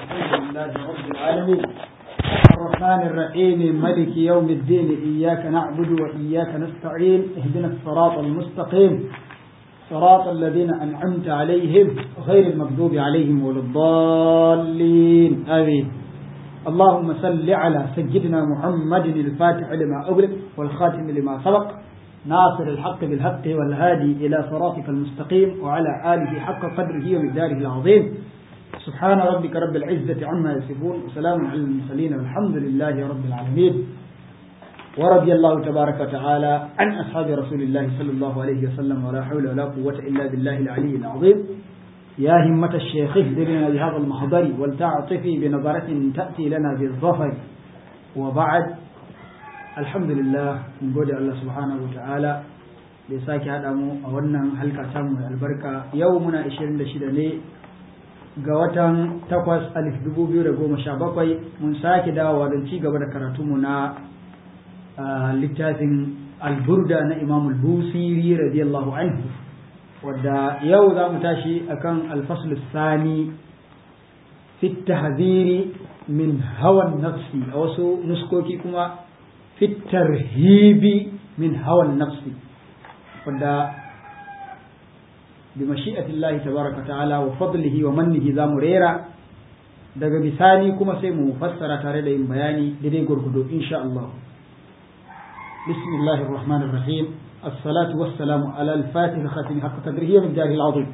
لله رب العالمين الرحمن الرحيم ملك يوم الدين إياك نعبد وإياك نستعين اهدنا الصراط المستقيم صراط الذين أنعمت عليهم غير المغضوب عليهم ولا الضالين آمين اللهم صل على سيدنا محمد الفاتح لما أغلق والخاتم لما سبق ناصر الحق بالحق والهادي إلى صراطك المستقيم وعلى آله حق قدره ومقداره العظيم سبحان ربك رب العزة عما يصفون وسلام على المرسلين والحمد لله رب العالمين ورضي الله تبارك وتعالى عن أصحاب رسول الله صلى الله عليه وسلم ولا حول ولا قوة إلا بالله العلي العظيم يا همة الشيخ اهدرنا بهذا المحضر ولتعطفي بنظرة تأتي لنا بالظفر وبعد الحمد لله من قول الله سبحانه وتعالى da ya sake haɗa mu a wannan halka samu mai albarka yau muna 26 ne ga watan 8 alif 2017 mun sake dawowa don ci gaba da karatunmu na littafin alburda na imam al-busiri radiyallahu anhu wadda yau za mu tashi akan alfasl sani fi tahziri min hawan nafsi a wasu nuskoki kuma fi tarhibi min hawan nafsi wadda bi mashi'atillahi tabaraka ta'ala wa fadlihi wa mannihi za mu rera daga bisani kuma sai mu fassara tare da yin bayani daidai gurgudu insha Allah بسم الله الرحمن الرحيم الصلاة والسلام على الفاتح خاتم حق قدره من داره العظيم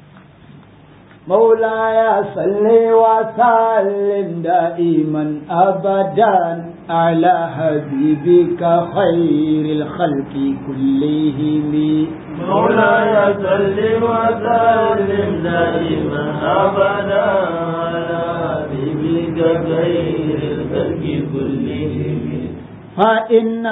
مولاي صل وسلم دائما أبدا على حبيبك خير الخلق كلهم مولاي صل وسلم دائما أبدا على حبيبك خير الخلق كلهم فإن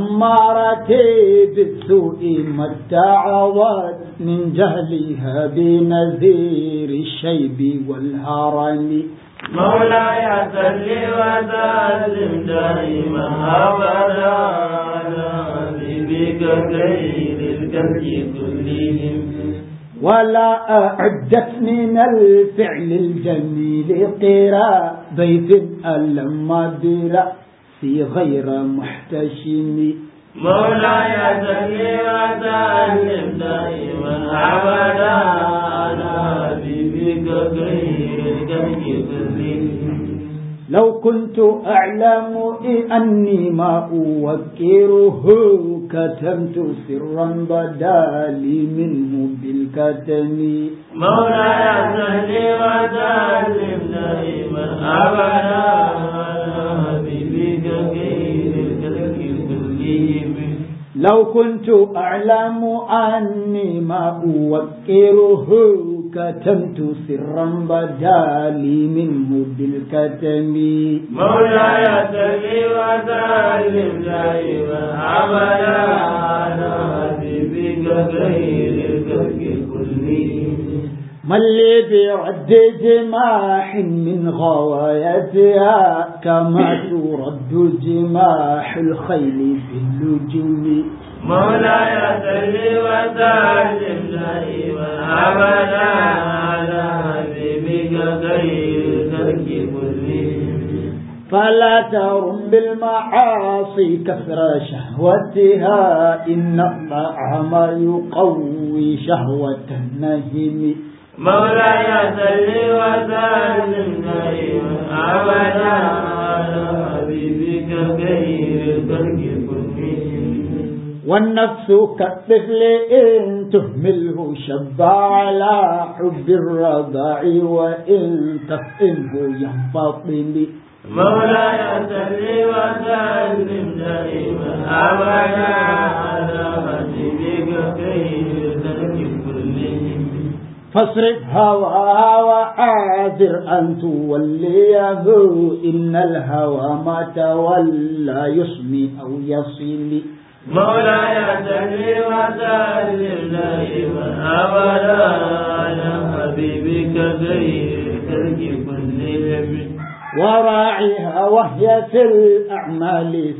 أمارتي بالسوء ما ادعوت من جهلها بنذير الشيب والهرم مولاي صل وسلم دائما أبدا على حبيبك خير الخلق كلهم ولا أعدت من الفعل الجميل قراء ضيف ألم برأ في غير محتشم مولاي صل وسلم دائما ابدا على حبيبك خير الخلق كلهم لو كنت أعلم أني ما أوكره كتمت سرا بدا لي منه بالكتم مولاي صل وسلم دائما ابدا على حبيبك خير الخلق كلهم لو كنت أعلم أني ما أوكره كتمت سرا بدا لي منه بالكتم مولاي صل وسلم دائما ابدا على حبيبك خير الخلق كلهم من لي برد جماح من غوايتها كما ترد جماح الخيل باللجوم مولاي صل وسلم دائما ابدا على حبيبك خير الخلق كلهم فلا ترم بالمعاصي كثر شهوتها إن الطعام يقوي شهوة النهم مولاي صل وسلم دائما ابدا على حبيبك خير الخلق كلهم والنفس كالطفل إن تهمله شب على حب الرضاع وإن تفئنه ينفطم مولاي صل وسلم دائما ابدا على حبيبك خير الخلق كلهم فاصرف هواها وحاذر أن توليه إن الهوى ما تولى يصمي أو يصل مولاي صل وسلم دائما ابدا على حبيبك خير الخلق كلهم وراعها وهي في الأعمال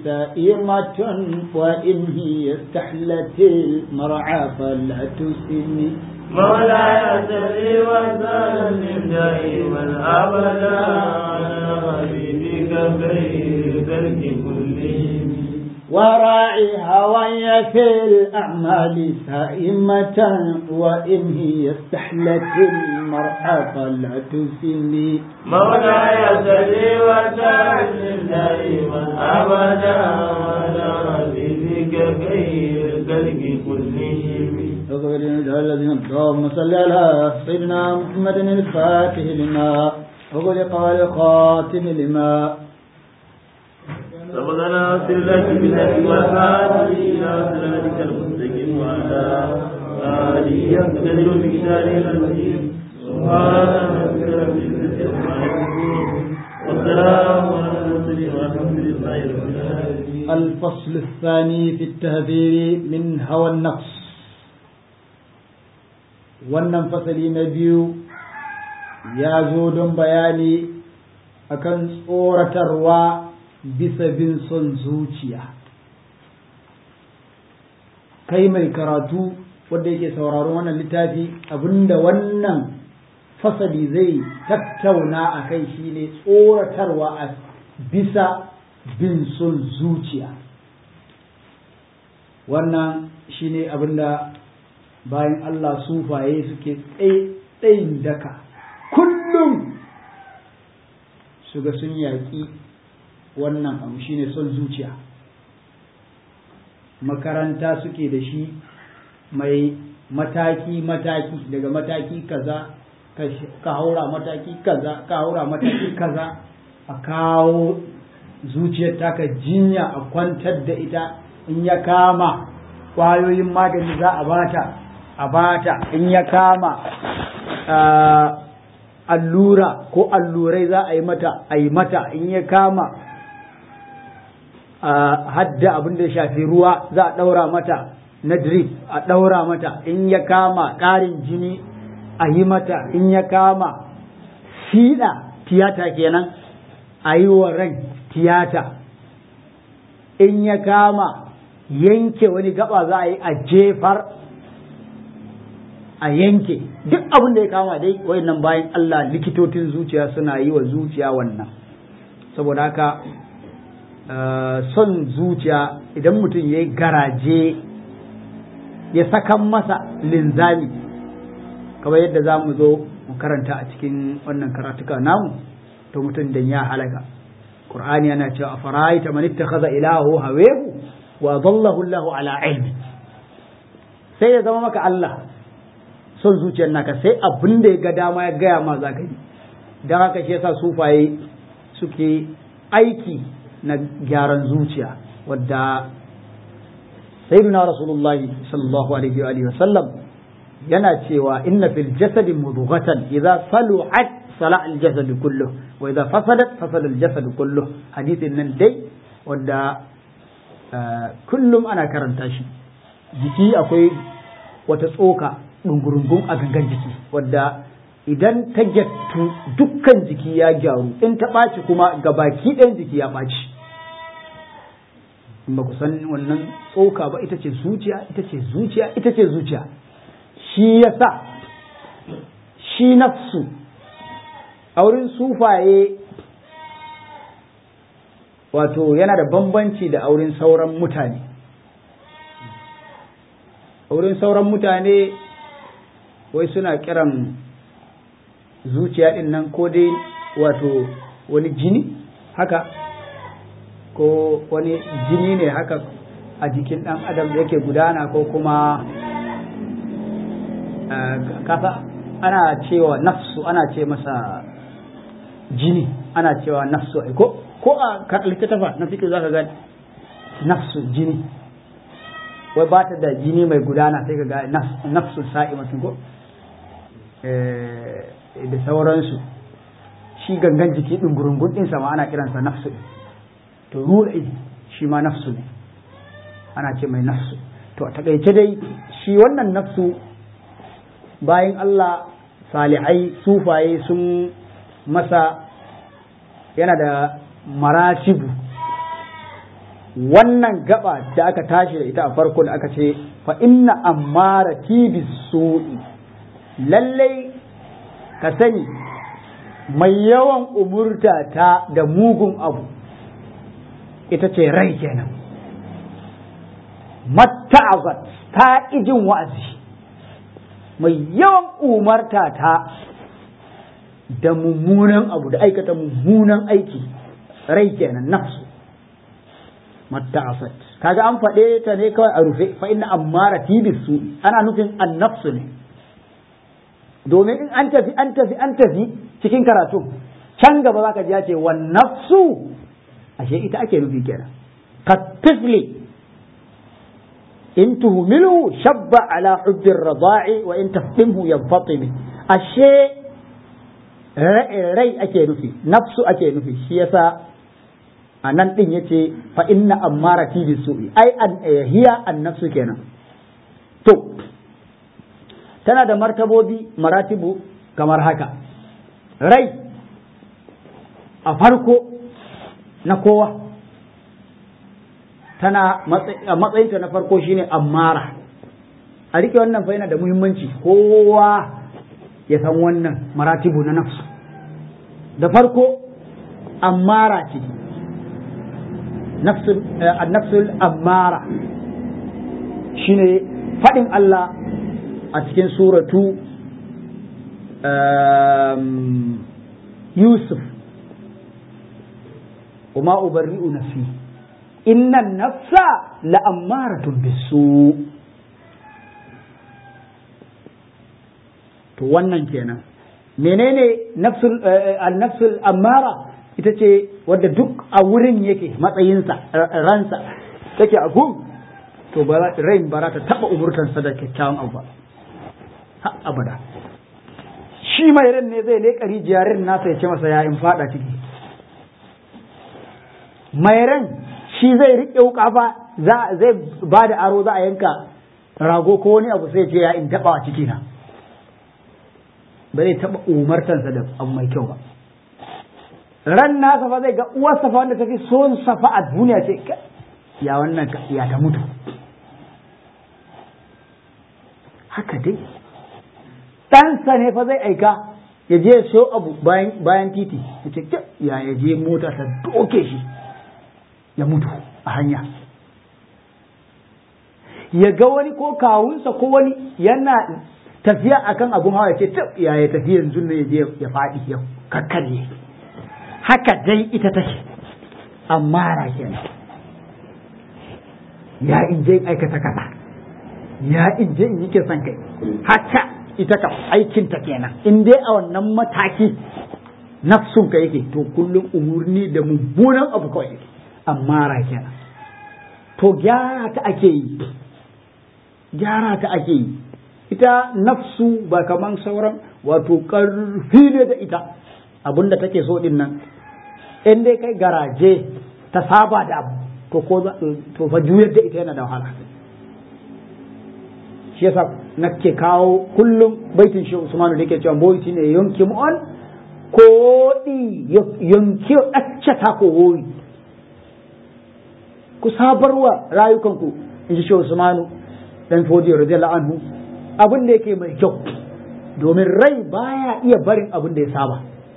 سائمة وإن هي استحلت المرعى فلا تسمي مولاي صل وسلم دائما ابدا على حبيبك خير خلق كلهم وراعي هواي في الأعمال سائمة وإن هي استحلت المرأة فلا تسمي مولاي صل وسلم دائما ابدا على حبيبك خير خلق كلهم اللهم صل على سيدنا محمد الفاتح لما أغلق الخاتم لما سبقنا سرك بالله والهادي إلى صراطك المستقيم وعلى آله يقتدر بكتابه المجيد سبحان ربك رب العزة عما يصفون والسلام على المرسلين والحمد لله رب العالمين الفصل الثاني في التهذير من هوى النقص wannan fasali na biyu ya zo don bayani akan tsoratarwa bisa bin son zuciya kai mai karatu wanda yake sauraron wannan littafi abinda wannan fasali zai tattauna a kai shine tsoratarwa a bisa bin son zuciya wannan shine abinda bayan Allah sufaye suke tsayin daka kullum su ga sun yaƙi wannan abu shine son zuciya makaranta suke da shi mai mataki-mataki daga mataki kaza ka haura mataki kaza ka haura mataki kaza a kawo zuciyar taka jinya a kwantar da ita in ya kama ƙwayoyin magani za a bata a bata in ya kama allura ko allurai za a yi mata a yi mata in ya kama hadda abin da ya shafi ruwa za a ɗaura mata na drip a ɗaura mata in ya kama ƙarin jini a yi mata in ya kama fiɗa tiyata kenan a yi wa ran tiyata in ya kama yanke wani gaba za a yi a jefar a yanke duk abin da ya kama dai wayannan bayan Allah likitocin zuciya suna yi wa zuciya wannan saboda haka son zuciya idan mutum ya yi garaje ya sakan masa linzami kamar yadda za mu zo mu karanta a cikin wannan karatuka namu to mutum dan ya halaka Qur'ani yana cewa a fara'aita man ittakhadha ilahu hawehu wa dhallahu Allahu ala ilmi sai ya zama maka Allah son zuciyar naka sai abin da ya ga dama ya gaya ma za ka yi don haka shi yasa sufaye suke aiki na gyaran zuciya wadda sayyidina rasulullah sallallahu alaihi wa alihi wasallam yana cewa inna fil jasadi mudghatan idza salu'at sala al jasad kullu wa idza fasadat fasada al jasad kullu hadithin nan dai wadda kullum ana karanta shi jiki akwai wata tsoka ɗungurungun a gangan jiki wadda idan ta gyattu dukkan jiki ya gyaru in ta ɓaci kuma gabaki ɗayan jiki ya ɓaci in ba ku san wannan tsoka ba ita ce zuciya ita ce zuciya ita ce zuciya shi yasa shi nafsu a wurin sufaye wato yana da bambanci da auren sauran mutane auren sauran mutane wai suna kiran zuciya din nan ko dai wato wani jini haka ko wani jini ne haka a jikin ɗan adam da yake gudana ko kuma kasa ana cewa nafsu ana ce masa jini ana cewa nafsu ko ko a littattafa na fikir za ka ga nafsu jini wai ba ta da jini mai gudana sai ka ga nafsu sa'i mutum ko da sauransu shi gangan jiki ɗin gurungun ɗinsa ma ana kiransa nafsu to ruhi shi ma nafsu ne ana ce mai nafsu to a takaice dai shi wannan nafsu bayan Allah salihai sufaye sun masa yana da maratibu wannan gaba da aka tashi da ita a farko da aka ce fa inna ammarati bisu'i lallai ka sani mai yawan umurta ta da mugun abu ita ce rai kenan matta'azat ta ijin wa'azi mai yawan umarta ta da mummunan abu da aikata mummunan aiki rai kenan nafsu matta'asat kaga an faɗe ta ne kawai a rufe fa inna ammara tibisu ana nufin annafsu ne domin in an tafi an tafi an tafi cikin karatu can gaba zaka ji ya ce wan nafsu ashe ita ake nufi kenan ka tifli in tuhmilhu shabba ala hubbi rada'i wa in taftimhu yanfatimi ashe rai ake nufi nafsu ake nufi shi yasa a nan din yace fa inna ammara fi bisu'i ai an hiya an nafsu kenan to tana da martabobi maratibu kamar haka rai a farko na kowa tana matsayinta na farko shine ammara a rike wannan fa yana da muhimmanci kowa ya san wannan maratibu na nafsu da farko ammara ce nafsul ammara shine faɗin Allah a cikin suratu Yusuf وما أبرئ نفسي إن النفس لأمارة بالسوء to wannan kenan menene nafsul nafsul ammara ita ce wadda duk a wurin yake matsayinsa ransa take a gun to rain ba za ta taba umurtansa da kyakkyawan abu ba ha abada shi mai ran ne zai leƙa rijiyarin nasa ya ce masa ya in fada ciki mai ran shi zai riƙe wuƙa fa zai ba da aro za a yanka rago ko wani abu sai ce ya in taɓa a ciki na ba zai taɓa umartansa da abu mai kyau ba ran nasa fa zai ga uwarsa fa wanda tafi son safa a duniya ce ya wannan ya ta mutu haka dai ɗansa ne fa zai aika ya je so abu bayan titi ya ce ya ya je mota ta doke shi ya mutu a hanya ya ga wani ko kawunsa ko wani yana tafiya akan abun hawa ya ce tab ya ya tafi yanzu ne ya je ya faɗi ya kakkarye haka dai ita take amma ra kenan ya in je aikata kaza ya in je in yi kisan kai haka ita ka aikin ta kenan in dai a wannan mataki nafsun ka yake to kullum umurni da mummunan abu kawai yake amma ra kenan to gyara ta ake yi gyara ta ake yi ita nafsu ba kaman sauran wato ƙarfi ne da ita abinda take so din nan in dai kai garaje ta saba da abu to ko to fa juyar da ita yana da wahala shi yasa nake kawo kullum baitin shi Usmanu da yake cewa boyi ne yanki mu'on ko di yanki acce ta ko woyi ku sabarwa rayukanku in ji shi Usmanu dan fodiyo radiyallahu anhu abin da yake mai kyau domin rai baya iya barin abin da ya saba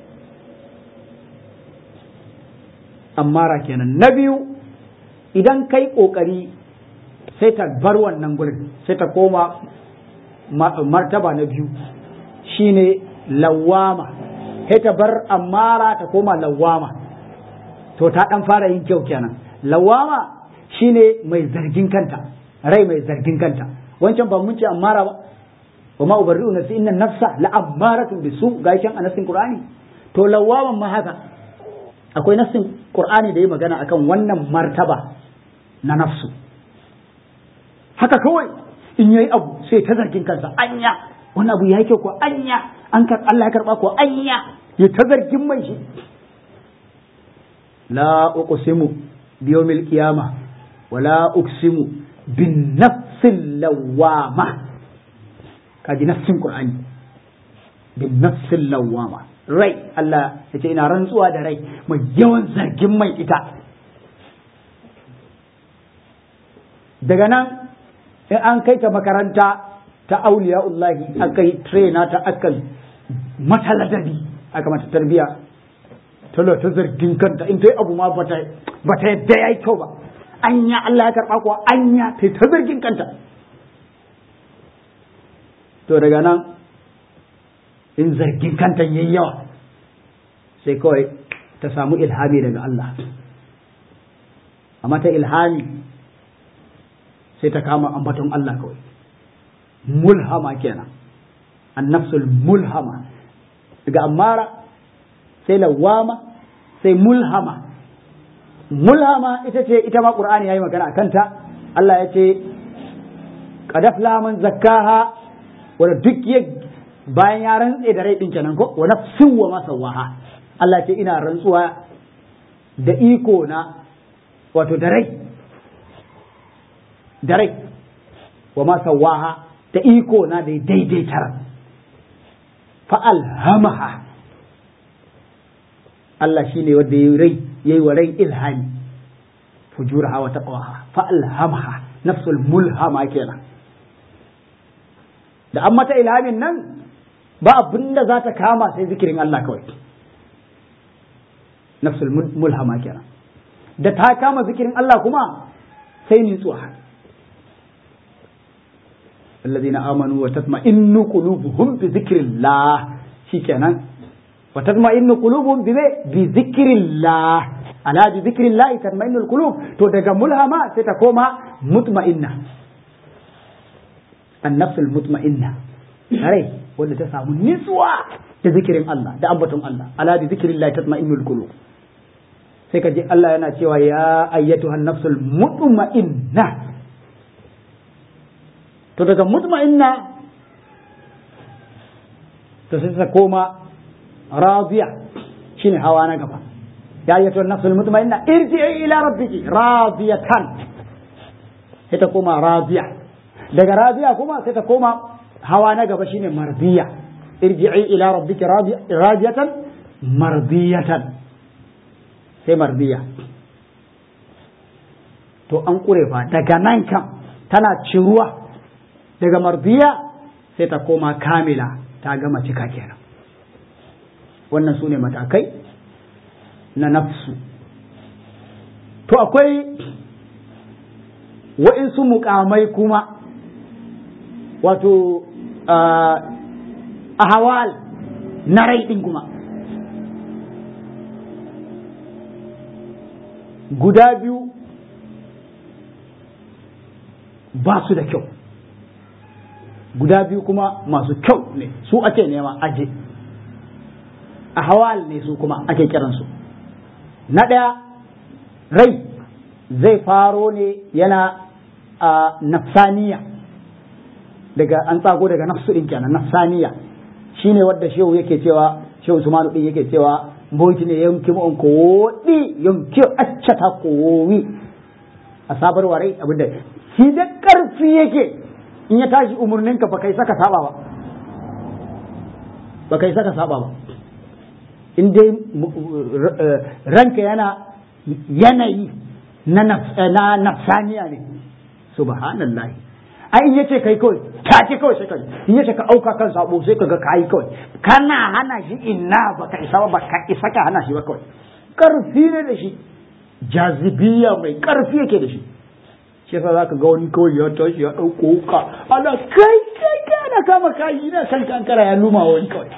ammara kenan na biyu idan kai kokari sai ta bar wannan gurin sai ta koma martaba na biyu shine lawama sai ta bar ammara ta koma lawama to ta dan fara yin kyau kenan lawama shine mai zargin kanta rai mai zargin kanta wancan ba mun ce ammara ba wa ma ubarri'u nafsi inna nafsa la ammaratun bisu gaishan a nassin qur'ani to lawaman ma haka akwai nassin qur'ani da yi magana akan wannan martaba na nafsu haka kawai in yayi abu sai ta zargin kansa anya wannan abu ya kyau ko anya an kar Allah ya karba ko anya ya ta zargin mai shi la uqsimu bi yawmil qiyamah wala uqsimu bin nafsil lawama kaji nafsin qur'ani bin nafsil lawama rai Allah ya ce ina rantsuwa da rai mai yawan zargin mai ita daga nan in an kai ta makaranta ta auliya'ullahi aka yi traina ta aka mata ladabi aka mata tarbiya talo ta zargin kanta in ta yi abu ma bata yadda ya yi kyau ba anya Allah ya karɓa kuwa anya ta ta zargin kanta to daga nan in zargin kanta yayi yawa sai kawai ta samu ilhami daga Allah amma ta ilhami sai ta kama ambaton Allah kawai mulhama kenan annafsul mulhama daga amara sai lawama sai mulhama mulhama ita ce ita ma qur'ani yayi magana kanta Allah ya ce qad aflaha man zakkaha wanda duk ya bayan ya rantse da rai din kenan ko wa nafsin wa ma sawaha Allah ce ina rantsuwa da iko na wato da rai da rai wa ma sawaha da iko na da daidaitar fa alhamaha Allah shine wanda yayi rai yayi wa rai ilhami fujuraha wa taqwaha fa alhamaha nafsul mulhama kenan da an mata ilhamin nan ba abin da za ta kama sai zikirin Allah kawai nafsul mulhama kenan da ta kama zikirin Allah kuma sai nutsuwa الذين آمنوا وتطمئن قلوبهم بذكر الله شيكنا وتطمئن قلوبهم بذكر الله على بذكر الله تطمئن القلوب تو daga mulhama sai ta koma mutma'inna النفس المطمئنة rai wanda ta samu nitsuwa da zikirin Allah da ambaton Allah ala bi zikrillah tatma'innul qulub sai ka ji Allah yana cewa ya ayyatuhan nafsul mutma'inna to daga mutma'inna to sai ta koma radiya shine hawa na gaba ya ayyatuhan nafsul mutma'inna irji'i ila rabbiki radiyatan sai ta koma radiya daga radiya kuma sai ta koma hawa na gaba shine mardiya irji'i ila rabbika radiyatan mardiyatan sai mardiya to an kure fa daga nan kam tana ciruwa daga mardiya sai ta koma kamila ta gama cika kenan wannan su ne matakai na nafsu to akwai wa'insu mukamai kuma wato a hawal na rai ɗin kuma guda biyu ba su da kyau guda biyu kuma masu kyau ne su ake nema aje a hawal ne su kuma ake kiransu na ɗaya rai zai faro ne yana a nafsaniya daga an tsago daga nafsu din kenan nafsaniya shine wadda shehu yake cewa shehu Usmanu din yake cewa boki ne yanki mu on ko wodi yanki accata ko wi a sabar warai abinda shi da karfi yake in ya tashi umurnin ka baka saka saba ba baka saka saba ba in dai ranka yana yanayi na nafsaniya ne subhanallahi ai in yace kai kawai ta ce kawai sai kai in yace ka auka kan sabo sai kaga kai kawai kana hana shi inna baka isa ba baka isa ka hana shi ba kawai karfi ne da shi jazibiya mai karfi yake da shi shi yasa zaka ga wani kawai ya tashi ya dauko ka ala kai kai kana kama kai na san kankara ya luma wani kawai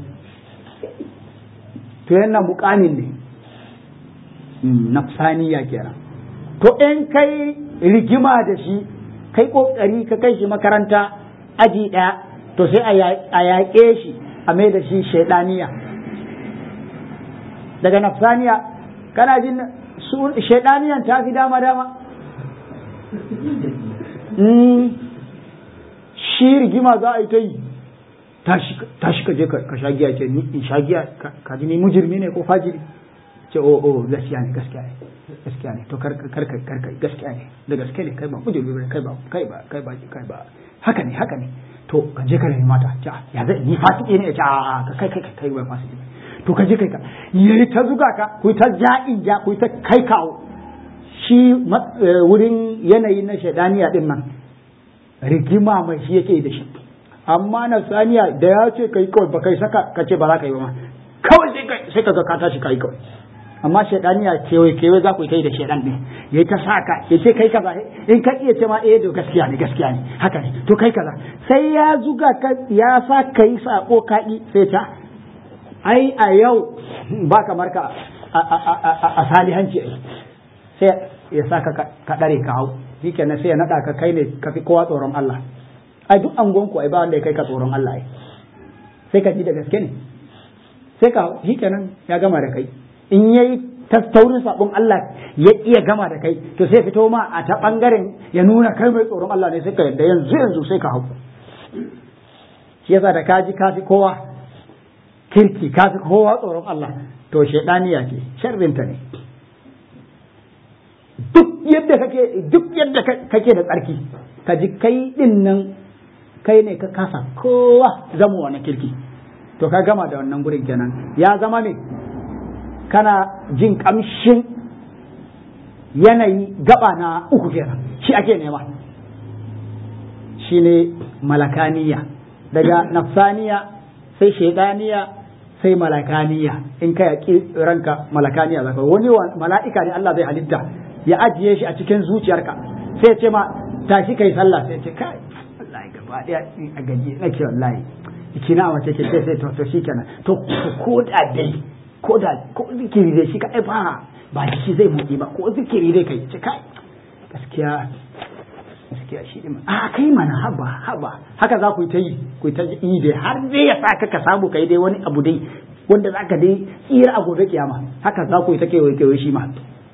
to yana mukamin ne nafsaniya kenan to in kai rigima da shi kai kokari ka kai shi makaranta aji ɗaya to sai a yaƙe shi a mai da shi shaidaniya daga nafsaniya kana jin shaidaniyan ta fi dama dama shi rigima za a yi ta yi tashi ka je ka sha giya ce ni in sha giya ka ji ni mujirmi ne ko fajiri ce o o gaskiya ne gaskiya ne gaskiya ne to kar kar kar gaskiya ne da gaskiya ne kai ba mujirmi ne kai ba kai ba kai ba kai ba haka ne haka ne to ka je ka nemi mata ta ya zai ni fasiki ne ce a a kai kai kai ba fasiki to ka je kai ka yayi ta zuga ka ku ta ja'in ja ku ta kai kawo shi wurin yanayi na shaidaniya din nan rigima mai shi yake da shi amma nafsaniya da ya ce kai kawai ba kai saka ka ce ba za ka yi ba ma kawai sai ka ga ka tashi kai kawai amma shaidaniya kewaye kewaye za ku yi da shaidan ne ya ta sa ka ya ce kai kaza in ka iya ce ma eh to gaskiya ne gaskiya ne haka ne to kai kaza sai ya zuga ka ya sa ka yi sako ka sai ta ai a yau ba kamar ka a salihanci ai sai ya sa ka ka dare ka hau shikenan sai ya nada ka kai ne ka fi kowa tsoron Allah ai duk angon ku ai ba wanda ya kai ka tsoron Allah ai sai ka ji da gaske ne sai ka shikenan ya gama da kai in yayi taurin sabon Allah ya iya gama da kai to sai fito ma a ta bangaren ya nuna kai mai tsoron Allah ne sai ka yadda yanzu yanzu sai ka hau shi yasa da kaji kafi kowa kirki kafi kowa tsoron Allah to shaidaniya ce sharrinta ne duk yadda kake duk yadda kake da tsarki ka ji kai din nan kai ne ka kasa kowa zama wani kirki to ka gama da wannan gurin kenan ya zama ne kana jin kamshin yanayi gaba na uku kenan shi ake nema shi ne malakaniya daga nafsaniya sai shaidaniya sai malakaniya in ka yaƙi ranka malakaniya zaka wani mala'ika ne Allah zai halitta ya ajiye shi a cikin zuciyarka sai ce ma tashi kai sallah sai ce kai wallahi gaba daya a gaji nake wallahi kina a mace ke sai sai to to shikenan to ko da dai ko da ko zikiri dai shi kai ba ba shi zai motsi ba ko zikiri dai kai ce kai gaskiya gaskiya shi ne a kai mana haba haba haka za ku yi ta yi ku yi ta yi dai har dai ya sa ka samu kai dai wani abu dai wanda za ka dai tsira a gobe kiyama haka za ku yi ta kewaye kewaye shi ma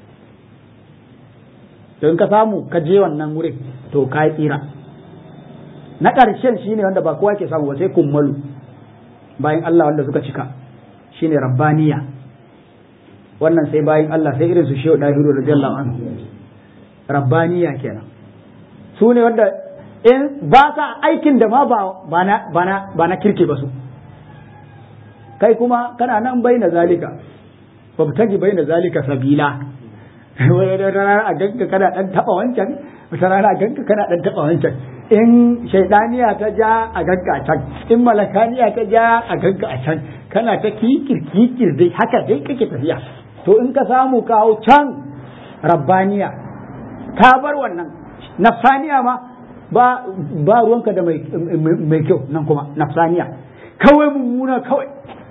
don ka samu ka je wannan wurin to ka yi tsira na ƙarshen shine wanda ba kowa ke samu ba sai kummalu bayan Allah wanda suka cika shine rabbaniya wannan sai bayan Allah sai irin su shehu dahiru radiyallahu anhu rabbaniya kenan su ne wanda in ba sa aikin da ma ba na kirke ba su kai kuma kana nan bai na zalika babtagi bai na zalika sabila wani rana a ganka kana dan taba wancan wata rana a ganka kana dan taba wancan in shaidaniya ta ja a ganka a can in malakaniya ta ja a ganka a can kana ta kikir kikir dai haka dai kake tafiya to in ka samu kawo can rabbaniya ka bar wannan nafsaniya ma ba ba ruwanka da mai mai kyau nan kuma nafsaniya kawai mummuna kawai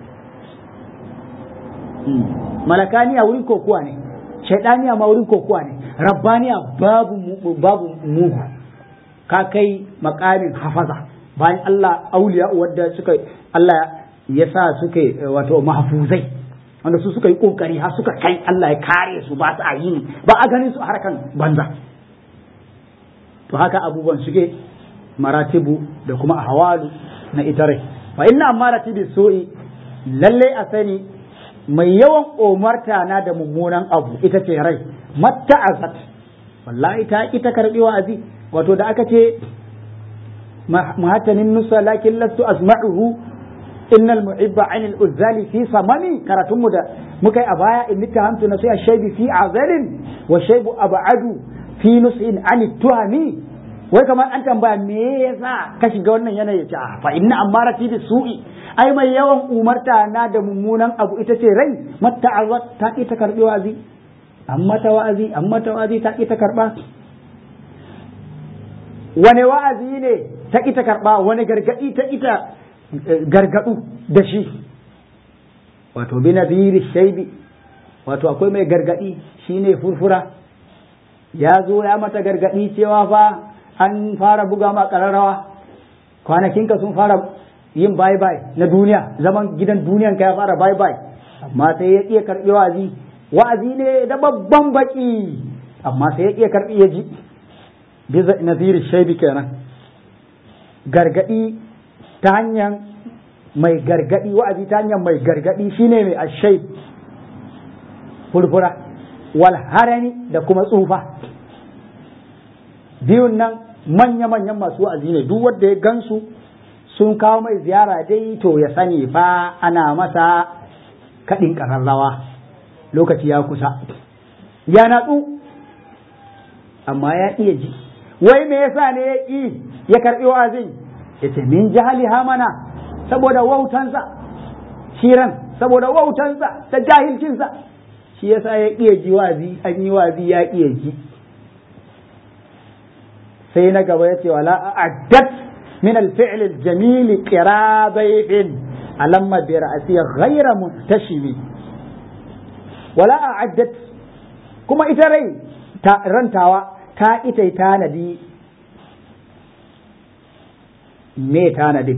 malakaniya wurin kokuwa ne shaidaniya ma wurin kokuwa ne rabbaniya babu babu mugu ka kai makamin hafaza bayan Allah auliya wadda suka Allah ya sa suka wato mahfuzai wanda su suka yi kokari har suka kai Allah ya kare su ba su a yi ba a ganin su a harkan banza to haka abubuwan suke maratibu da kuma ahwalu na ita rai fa inna amarati su'i lalle a sani mai yawan umarta na da mummunan abu ita ce rai matta azat wallahi ta ki ta karbi wa'azi wato da aka ce muhattanin nusa lakin lastu asma'uhu innal muhibba an al-uzzali fi samami karatun mu da muka yi a baya in tahamtu na sai shaybi fi azalin wa shaybu ab'adu fi nus'in an tuhami wai kamar an tambaya me yasa ka shiga wannan yanayi ce fa inna amarati bi su'i ai mai yawan umarta na da mummunan abu ita ce rai mata azat ta ki ta karbi wa'azi amma ta wa'azi amma ta wa'azi ta ki ta karba wane wa'azi ne ta ki ta karba wani gargadi ta ita gargadu da shi wato bi nadhiri shaybi wato akwai mai gargadi shine furfura ya zo ya mata gargadi cewa fa an fara buga ma kararrawa kwanakinka sun fara yin bye bye na duniya zaman gidan duniyan ka ya fara bye bye amma sai ya iya karbi wa'azi wa'azi ne da babban baki amma sai ya iya karbi ya ji biza nazir shaibi kenan gargadi ta hanyar mai gargadi wa'azi ta hanyar mai gargadi shine mai ashai furfura wal harani da kuma tsufa biyun nan manya-manyan masu wa'azi ne duk wanda ya gansu sun kawo mai ziyara dai to ya sani fa ana masa kaɗin ƙararrawa lokaci ya kusa ya natsu amma ya iya ji wai me yasa ne ya ƙi ya karɓi wa'azin yace min jahaliha mana saboda wautansa shiran saboda wautansa da jahilcinsa shi yasa ya iya ji wazi an yi wazi ya iya ji sai na gaba yace wala a'addat min al-fi'l al-jamil qirabayhin alamma bi ra'si ghayra muntashimi wala a'addat kuma ita rai ta rantawa ta ita tanadi me tanadin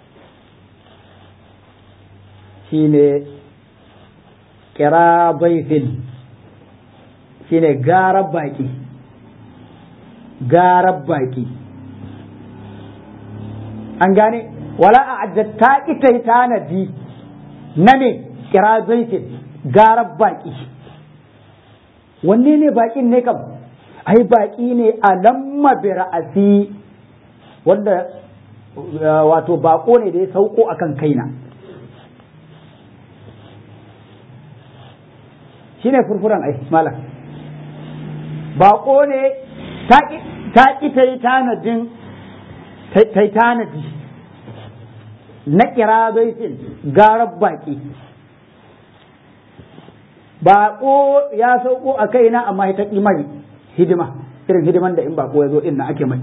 shine kira baifin shine garar baki garar baki an gane wala a ta ita tanadi na me kira baifin garar baki wanne ne bakin ne kam ai baki ne a lamma bi ra'asi wanda wato bako ne da ya sauko akan kaina shine furfuran ai malam bako ne ta ki ta yi tanadin ta yi tanadi na kira baitin garar baki bako ya sauko a kaina amma ta ƙi mai hidima irin hidiman da in bako ya zo inna ake mai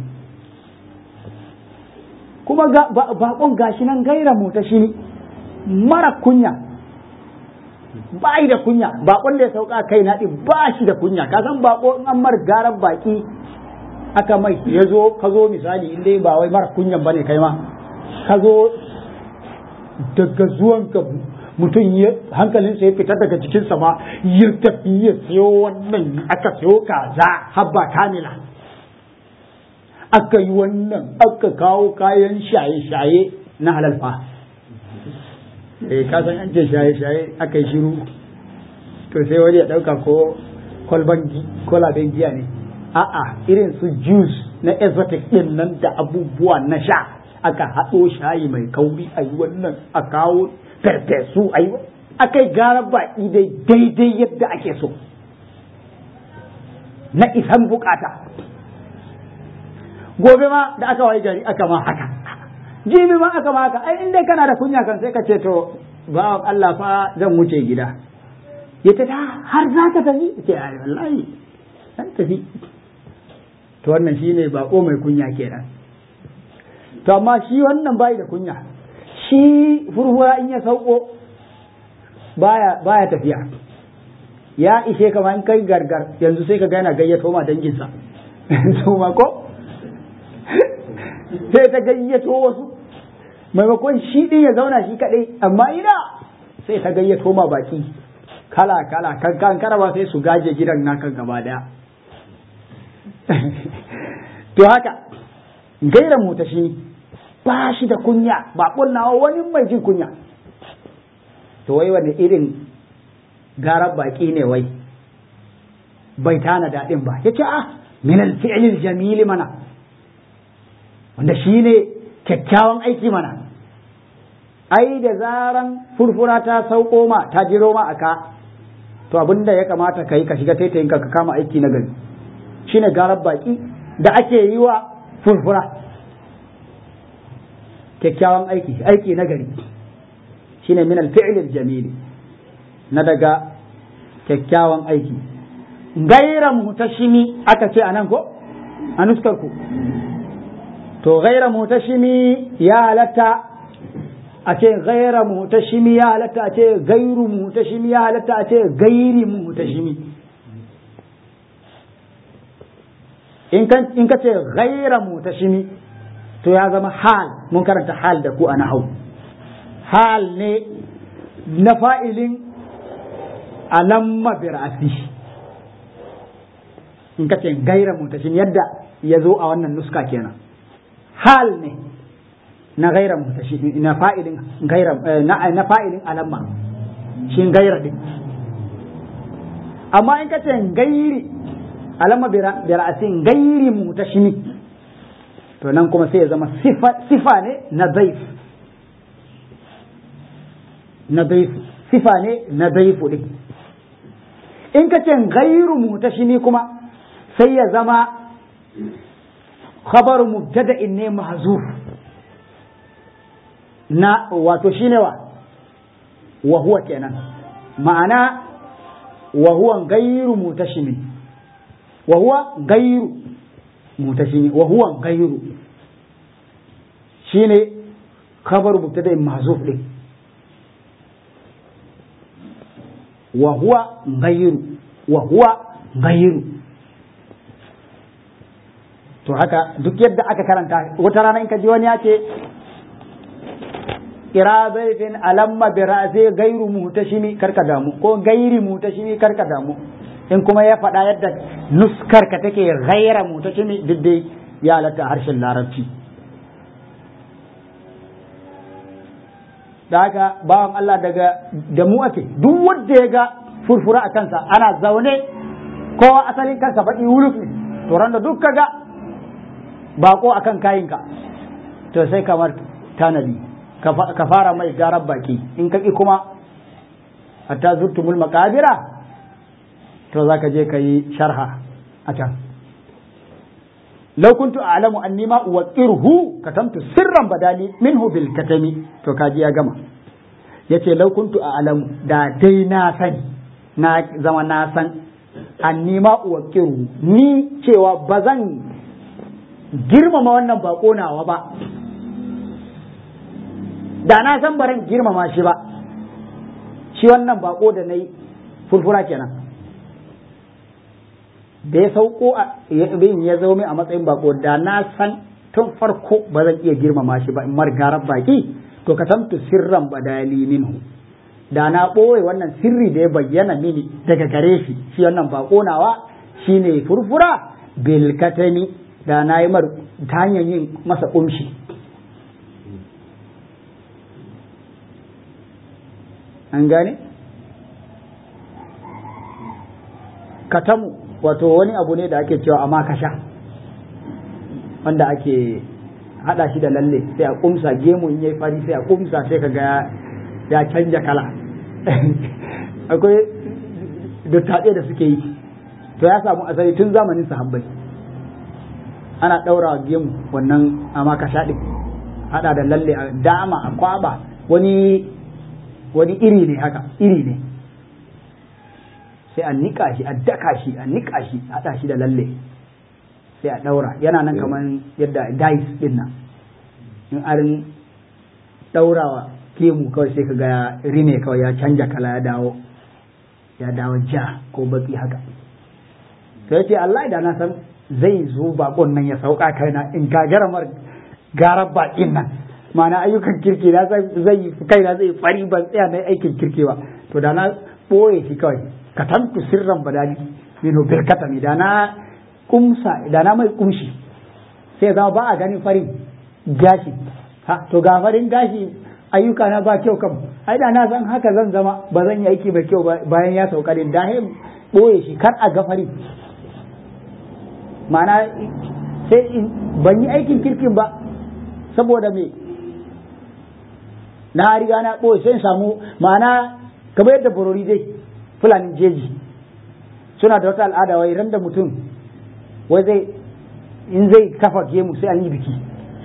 kuma bakon gashi nan gaira mota shi mara kunya ba da kunya bakon da ya sauka kai na ɗin ba shi da kunya ka san bako in an mar garan baki aka mai ya zo ka zo misali in dai ba wai mara kunyan bane kai ma ka zo daga zuwan ka mutum ya hankalinsa ya fita daga jikinsa ma ya tafi ya siyo wannan aka siyo kaza habba kamila aka yi wannan aka kawo kayan shaye-shaye na halalfa eh ka san an ce shaye-shaye aka yi shiru to sai wani ya ɗauka ko kwalban kwalaben giya ne a'a irin su juice na exotic ɗin nan da abubuwa na sha aka haɗo shayi mai kauri a yi wannan a kawo farfesu a yi aka yi gara baƙi dai daidai yadda ake so na isan bukata gobe ma da aka wayi gari aka ma haka jibi ma aka ma haka ai in dai kana da kunya kan sai ka ce to ba Allah fa zan wuce gida ya ta ta har za ka tafi ce ai wallahi zan tafi to wannan shine bako mai kunya kenan to amma shi wannan bai da kunya shi furfura in ya sauko baya baya tafiya ya ishe kama in kai gargar yanzu sai ka ga yana gayyato ma danginsa su ma ko sai ta gayyato wasu maimakon shi din ya zauna shi kadai amma ina sai ta gayyato ma baki kala kala kan kan karaba sai su gaje gidan naka gaba daya to haka gairan mu ta shi ba shi da kunya ba nawa wani mai jin kunya to wai wani irin garar baki ne wai bai tana daɗin ba yace ah min al-fi'l jamil mana wanda shi ne kyakkyawan aiki mana ai da zaran furfura ta sauko ma ta jiro ma aka to abinda ya kamata ka yi ka shiga taitayin ka kama aiki na gari shine garar baki da ake yi wa furfura kyakkyawan aiki aiki na gari shine min al-fi'l jamili na daga kyakkyawan aiki gaira mutashimi aka ce anan ko a nuskar ku to gaira mutashimi ya halatta a ce gaira mutashimi ya halatta a ce gairu mutashimi ya halatta a ce gairi mutashimi in ka ce gaira mutashimi to ya zama hal mun karanta hal da ku a nahau hal ne na fa'ilin alamma bir'asi in ka ce gaira mutashimi yadda ya zo a wannan nuska kenan hal ne na gaira mutashi na fa'ilin gaira na fa'ilin alamma shi gaira din amma in ka ce gairi alamma bi ra'asin gairi mutashimi to nan kuma sai ya zama sifa ne na daif na daif sifa ne na daifu din in ka ce gairu mutashimi kuma sai ya zama خبر مبتدا ne mahzuf na wato shine wa wa huwa kenan ma'ana wa huwa gairu mutashimi wa huwa gairu mutashimi wa huwa gairu shine khabar mubtada mahzuf din wa huwa gairu wa huwa gairu to haka duk yadda aka karanta wata rana in ka ji wani ya ce ira baitin alamma bi ra'si gairu mutashimi karka damu ko gairi mutashimi karka damu in kuma ya faɗa yadda nuskar ka take gaira mutashimi duk dai ya halatta harshen larabci da haka bawan Allah daga da mu ake duk wanda ya ga furfura a kansa ana zaune kowa asalin kansa baƙi wuluf ne to ran da duk ka ga bako akan kayinka to sai kamar tanadi ka fara mai garar baki in kaki kuma hatta zurtumul makabira to za ka je ka yi sharha a can law kuntu a'lamu anni ma uwaqirhu katamtu sirran badali minhu bil katami to kaji ya gama yace law kuntu a'lamu da dai na sani na zama na san anni ma uwaqirhu ni cewa bazan girmama wannan bako nawa ba da na san baran girmama shi ba shi wannan bako da na yi furfura kenan da ya sauko a bin ya zo a matsayin bako da na san tun farko ba zan iya girmama shi ba in margarar baki to ka samtu sirran badali minhu da na ɓoye wannan sirri da ya bayyana mini daga gare shi shi wannan bako nawa shine furfura bilkatani da na yi mar ta hanyar yin masa umshi an gane katamu wato wani abu ne da ake cewa a makasha wanda ake hada shi da lalle sai a kumsa gemu in yayi fari sai a kumsa sai kaga ya canja kala akwai dattaɗe da suke yi to ya samu asali tun zamanin sahabbai ana ɗaura gemu wannan a makasha ɗin hada da lalle a dama a kwaba wani wani iri ne haka iri ne sai a niƙa shi a daka shi a niƙa shi a haɗa shi da lalle sai a ɗaura yana nan kamar yadda dice ɗin nan in arin ɗaurawa kemu kawai sai ka ga rine kawai ya canja kala ya dawo ya dawo ja ko baki haka to yace Allah da na san zai zo bakon nan ya sauka kaina in gagara mar garar bakin nan ma'ana ayyukan kirki na zai yi kaina zai fari ban tsaya na aikin kirki ba to da na ɓoye shi kawai ka tantu sirran badali mino birkatami da na kumsa da na mai kumshi sai zama ba a ganin farin gashi ha to ga farin gashi ayyuka na ba kyau kam ai da na san haka zan zama ba zan yi aiki mai kyau bayan ya sauka din da he ɓoye shi kar a ga farin ma'ana sai ban yi aikin kirkin ba saboda me na riga na ɓoye sai samu ma'ana kamar yadda borori dai fulanin jeji suna da wata al'ada wai ran da mutum wai zai in zai kafa gemu sai an yi biki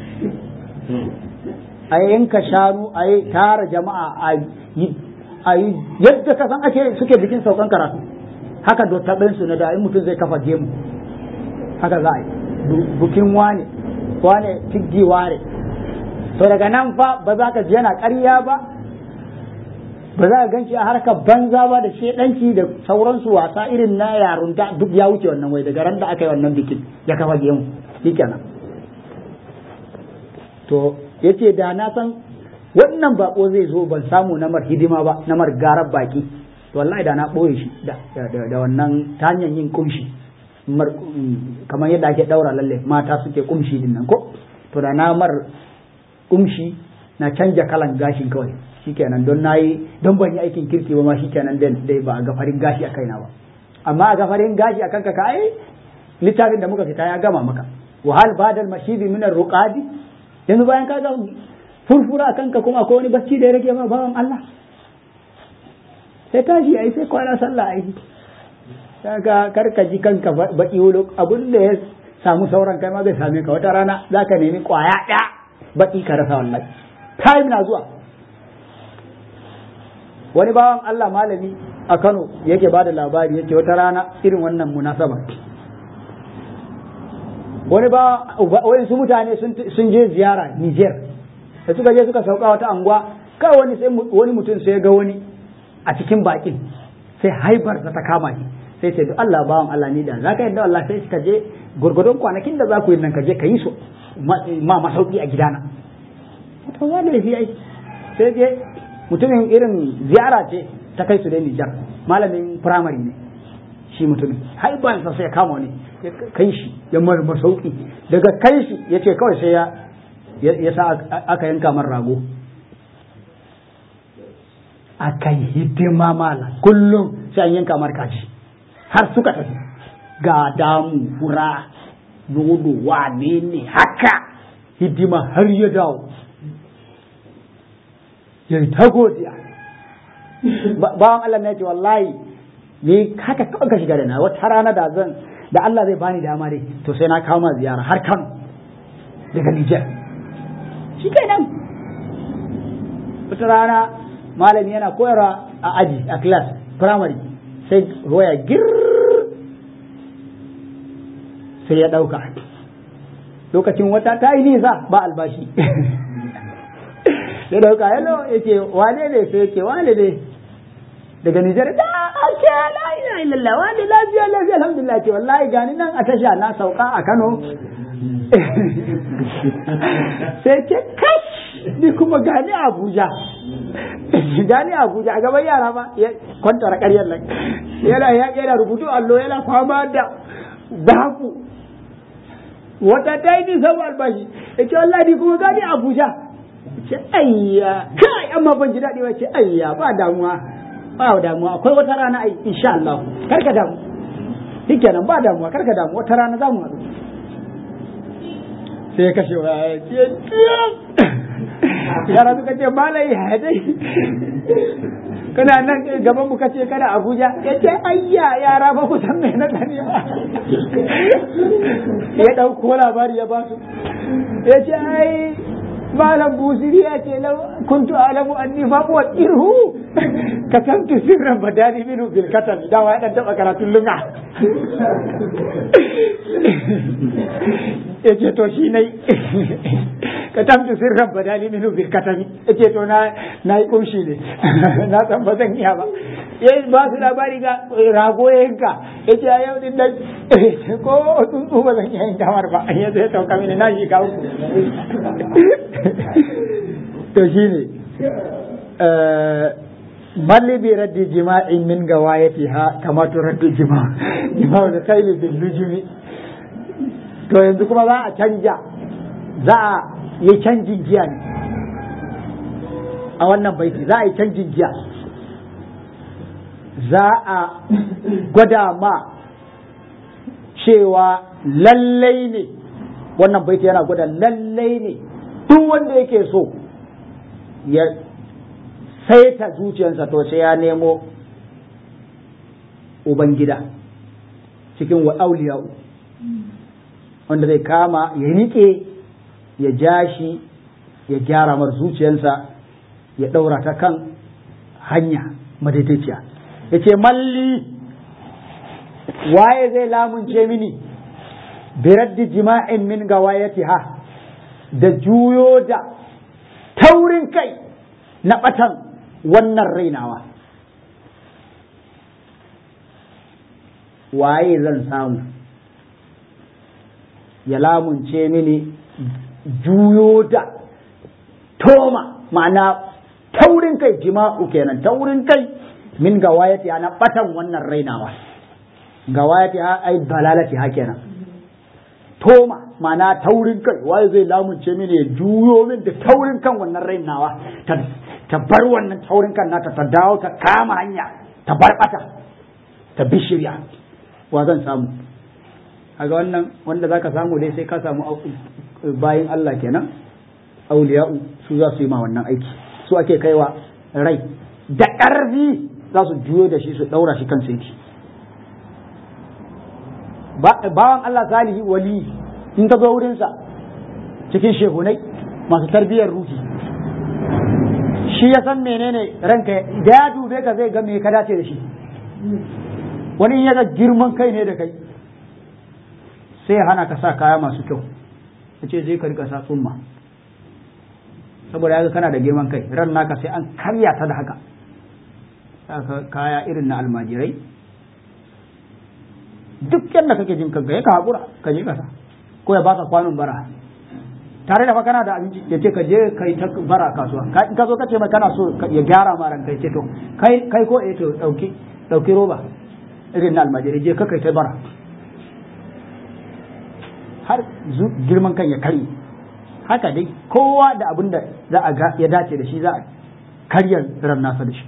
a yanka shanu a yi tara jama'a a yi yadda ka san ake suke bikin saukan karatu haka dottaɓinsu na da in mutum zai kafa gemu haka za a yi bukin wane wane tiggi ware to daga nan fa ba za ka ji yana ƙarya ba ba za ka gan shi a harkar banza ba da shedanci da sauransu wasa irin na yarunta duk ya wuce wannan wai daga ran da aka yi wannan bikin ya kafa gemu shikenan to yace da na san wannan bako zai zo ban samu na mar hidima ba na mar garar baki to wallahi da na boye shi da da wannan ta hanyar yin kumshi kamar yadda ake daura lalle mata suke kumshi din nan ko to da na mar kumshi na canja kalan gashin kawai shikenan don nayi don ban yi aikin kirki ba ma shikenan dai ba a gafarin gashi a kaina ba amma a gafarin gashi a kanka ka ai littafin da muka fita ya gama maka wa hal badal mashidi min ruqadi yanzu bayan ka ga furfura a kanka kuma akwai wani bacci da ya rage ma bawan Allah sai tashi ai sai kwana sallah ai kaga karka ji kanka baki wuluk abin da ya samu sauran kai ma zai same ka wata rana zaka nemi kwaya ɗaya baki ka rasa wallahi time na zuwa wani bawan Allah malami a Kano yake ba da labari yake wata rana irin wannan munasaba wani ba wani su mutane sun je ziyara Niger da suka je suka sauka wata anguwa kai wani sai wani mutum sai ga wani a cikin bakin sai haibar ta kama shi sai ce Allah bawan Allah ni da zaka yadda Allah sai ka je gurgurdon kwanakin da za ku yi nan ka je ka yi su ma masauki a gidana to wani da shi ai sai je mutumin irin ziyara ce ta kai su da Nijar malamin firamare ne shi mutumin haibansa sai ya kama ne ya kai shi ya marmar sauki daga kai shi ya ce kawai sai ya sa aka yanka man rago aka yi hidima mala kullum sai an yanka mar kaji har suka tafi ga damu fura nono wane ne haka hidima har ya dawo ya yi ta godiya bawan Allah na ce wallahi ni haka kawai ka shiga da na wata rana da zan da Allah zai bani dama dai to sai na kawo ma ziyara har Kano daga Niger shi kenan wata rana malami yana koyarwa a aji a class primary sai waya gir sai ya ɗauka lokacin wata ta yi nisa ba albashi ya dauka hello ya ce wane ne sai ya ce wane ne daga Nijar da ake la ila illallah wane lafiya lafiya alhamdulillah ce wallahi gani nan a tasha na sauka a Kano sai ce kash ni kuma gani Abuja gani Abuja a gaban yara ba ya kwantara ƙaryar nan yana yana rubutu allo yana kwama da baku wata ta yi nisa ba albashi ya ce wallahi ni kuma gani Abuja ce ayya kai amma ban ji daɗi ba ce ayya ba damuwa ba damuwa akwai wata rana ai insha Allah karka damu shikenan ba damuwa karka damu wata rana za mu haɗu sai ya kashe wa ya ce yara suka ce malai ya dai kana nan gaban mu kace kana Abuja ya ce ayya yara ba ku san me na dani ba ya dauko labari ya ba su ya ce ai malam busiri ya ce lau kuntu alamu anni fa wa irhu kasantu sirran badani minu bil katam da wa dan taba karatun lunga yace to shi nai katamtu sirran badani minu bil katam yace to na na yi kumshi ne na san ba zan iya ba yayi ba su labari ga rago yanka yace a yau din nan ko tsuntsu ba zan iya yin kamar ba ya zai tauka mini na shi kawo to shi ne malli bi raddi jima'in min gawayati ha kama to raddi jima' jima'u da kaili bil lujumi to yanzu kuma za a canja za a yi canjin giya ne a wannan baiti za a yi canjin giya za a gwada ma cewa lallai ne wannan baiti yana gwada lallai ne duk wanda yake so ya saita zuciyarsa to sai ya nemo ubangida cikin wa auliya'u wanda zai kama ya nike ya ja shi ya gyara mar zuciyarsa ya ɗaura ta kan hanya madaidaiciya ya ce malli waye zai lamunce mini biraddi jima'in min gawayatiha da juyo da taurin kai na ɓatan wannan rainawa waye zan samu ya lamunce mini juyo da toma ma'ana taurin kai jima'u kenan taurin kai min gawayati na ɓatan wannan rainawa gawayati ha ai balalati ha kenan toma ma'ana taurin kai waye zai lamunce mini ya juyo min da taurin kan wannan rain nawa ta bar wannan taurin kan nata ta dawo ta kama hanya ta bar bata ta bishirya wa zan samu kaga wannan wanda zaka samu dai sai ka samu bayin Allah kenan auliya'u su za su yi ma wannan aiki su ake kaiwa rai da ƙarfi za su juyo da shi su ɗaura shi kan saiti bawan Allah salihi wali in ka zo wurinsa cikin shehunai masu tarbiyyar ruhi shi ya san menene ranka da ya dube ka zai ga me ka dace da shi wani ya ga girman kai ne da kai sai ya hana ka sa kaya masu kyau ya ce zai ka rika sa tsumma saboda ya ga kana da girman kai ran naka sai an karya ta da haka saka kaya irin na almajirai duk yadda kake jin kanka ya ka haƙura ka je kasa ko ya baka kwanon bara tare da fa kana da abinci ya ce ka je ka yi ta bara kasuwa in ka zo ka ce mai kana so ya gyara ma ranka ya ce to kai kai ko eh to dauki dauki roba irin na almajirai je ka kai ta bara har girman kan ya kare haka dai kowa da abin da za a ga ya dace da shi za a karya ran nasa da shi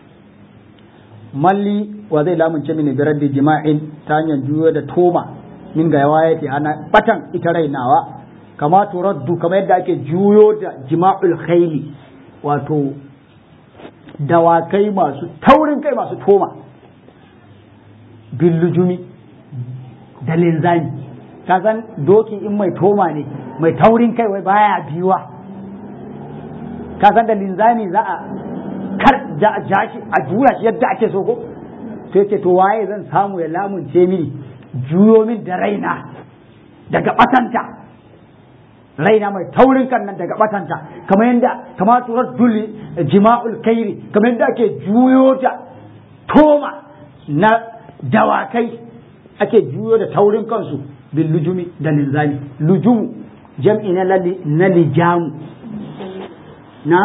malli wa zai lamunce mini da raddi jima'in ta hanyar juyo da toma min ga yawa yake ana batan ita rainawa kama turaddu kamar yadda ake juyo da jima'ul khayli wato dawakai masu taurin kai masu toma billujumi da linzami ka san doki in mai toma ne mai taurin kai wai baya biyuwa ka san da linzami za a kar ja shi a juya shi yadda ake so ko to ce to waye zan samu ya lamunce mini juyo min da raina daga batanta raina mai taurin kan nan daga batanta kamar yadda kamar turar duli jima'ul kairi kamar yadda ake juyo da toma na dawakai ake juyo da taurin kansu bil lujumi da linzami lujumu jam'i na na lijamu na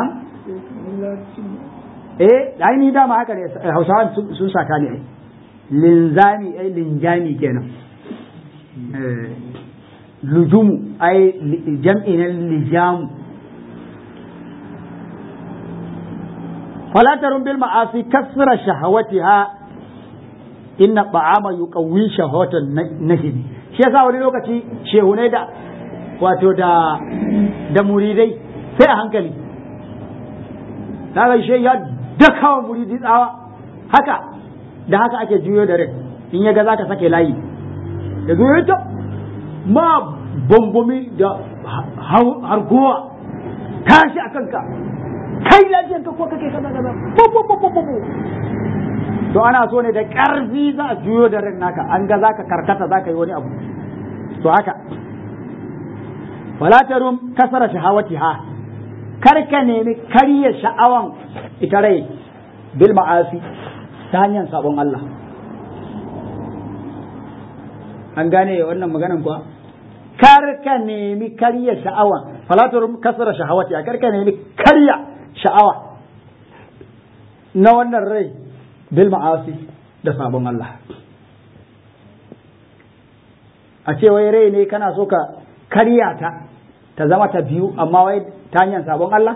eh ai ni dama haka ne hausawa sun saka ne ai linzami ai linjami kenan lujumu ai jam'i na lijamu falatarun bil ma'asi kasra shahawatiha inna ta'ama yuqawwi shahawatan nahi shi yasa wani lokaci shehunai da wato da da muridai sai a hankali kaga shi ya dakawa muridi tsawa haka da haka ake juyo da rai in ya ga zaka sake layi da zuwa ta ma bambomi da hargowa tashi a kanka kai lafiyar ka ko kake kaza kaza to ana so ne da ƙarfi za a juyo da ran naka an ga zaka karkata zaka yi wani abu to haka wala tarum kasara shahawatiha kar ka nemi karya sha'awan ita rai bil ma'asi ta hanyar sabon Allah an gane wannan maganan kuwa kar ka nemi karya sha'awan fala tarum kasara shahawatiha kar ka nemi karya sha'awa na wannan rai bil ma'asi da sabon Allah a ce wai rai ne kana so ka karya ta ta zama ta biyu amma wai ta hanyar sabon Allah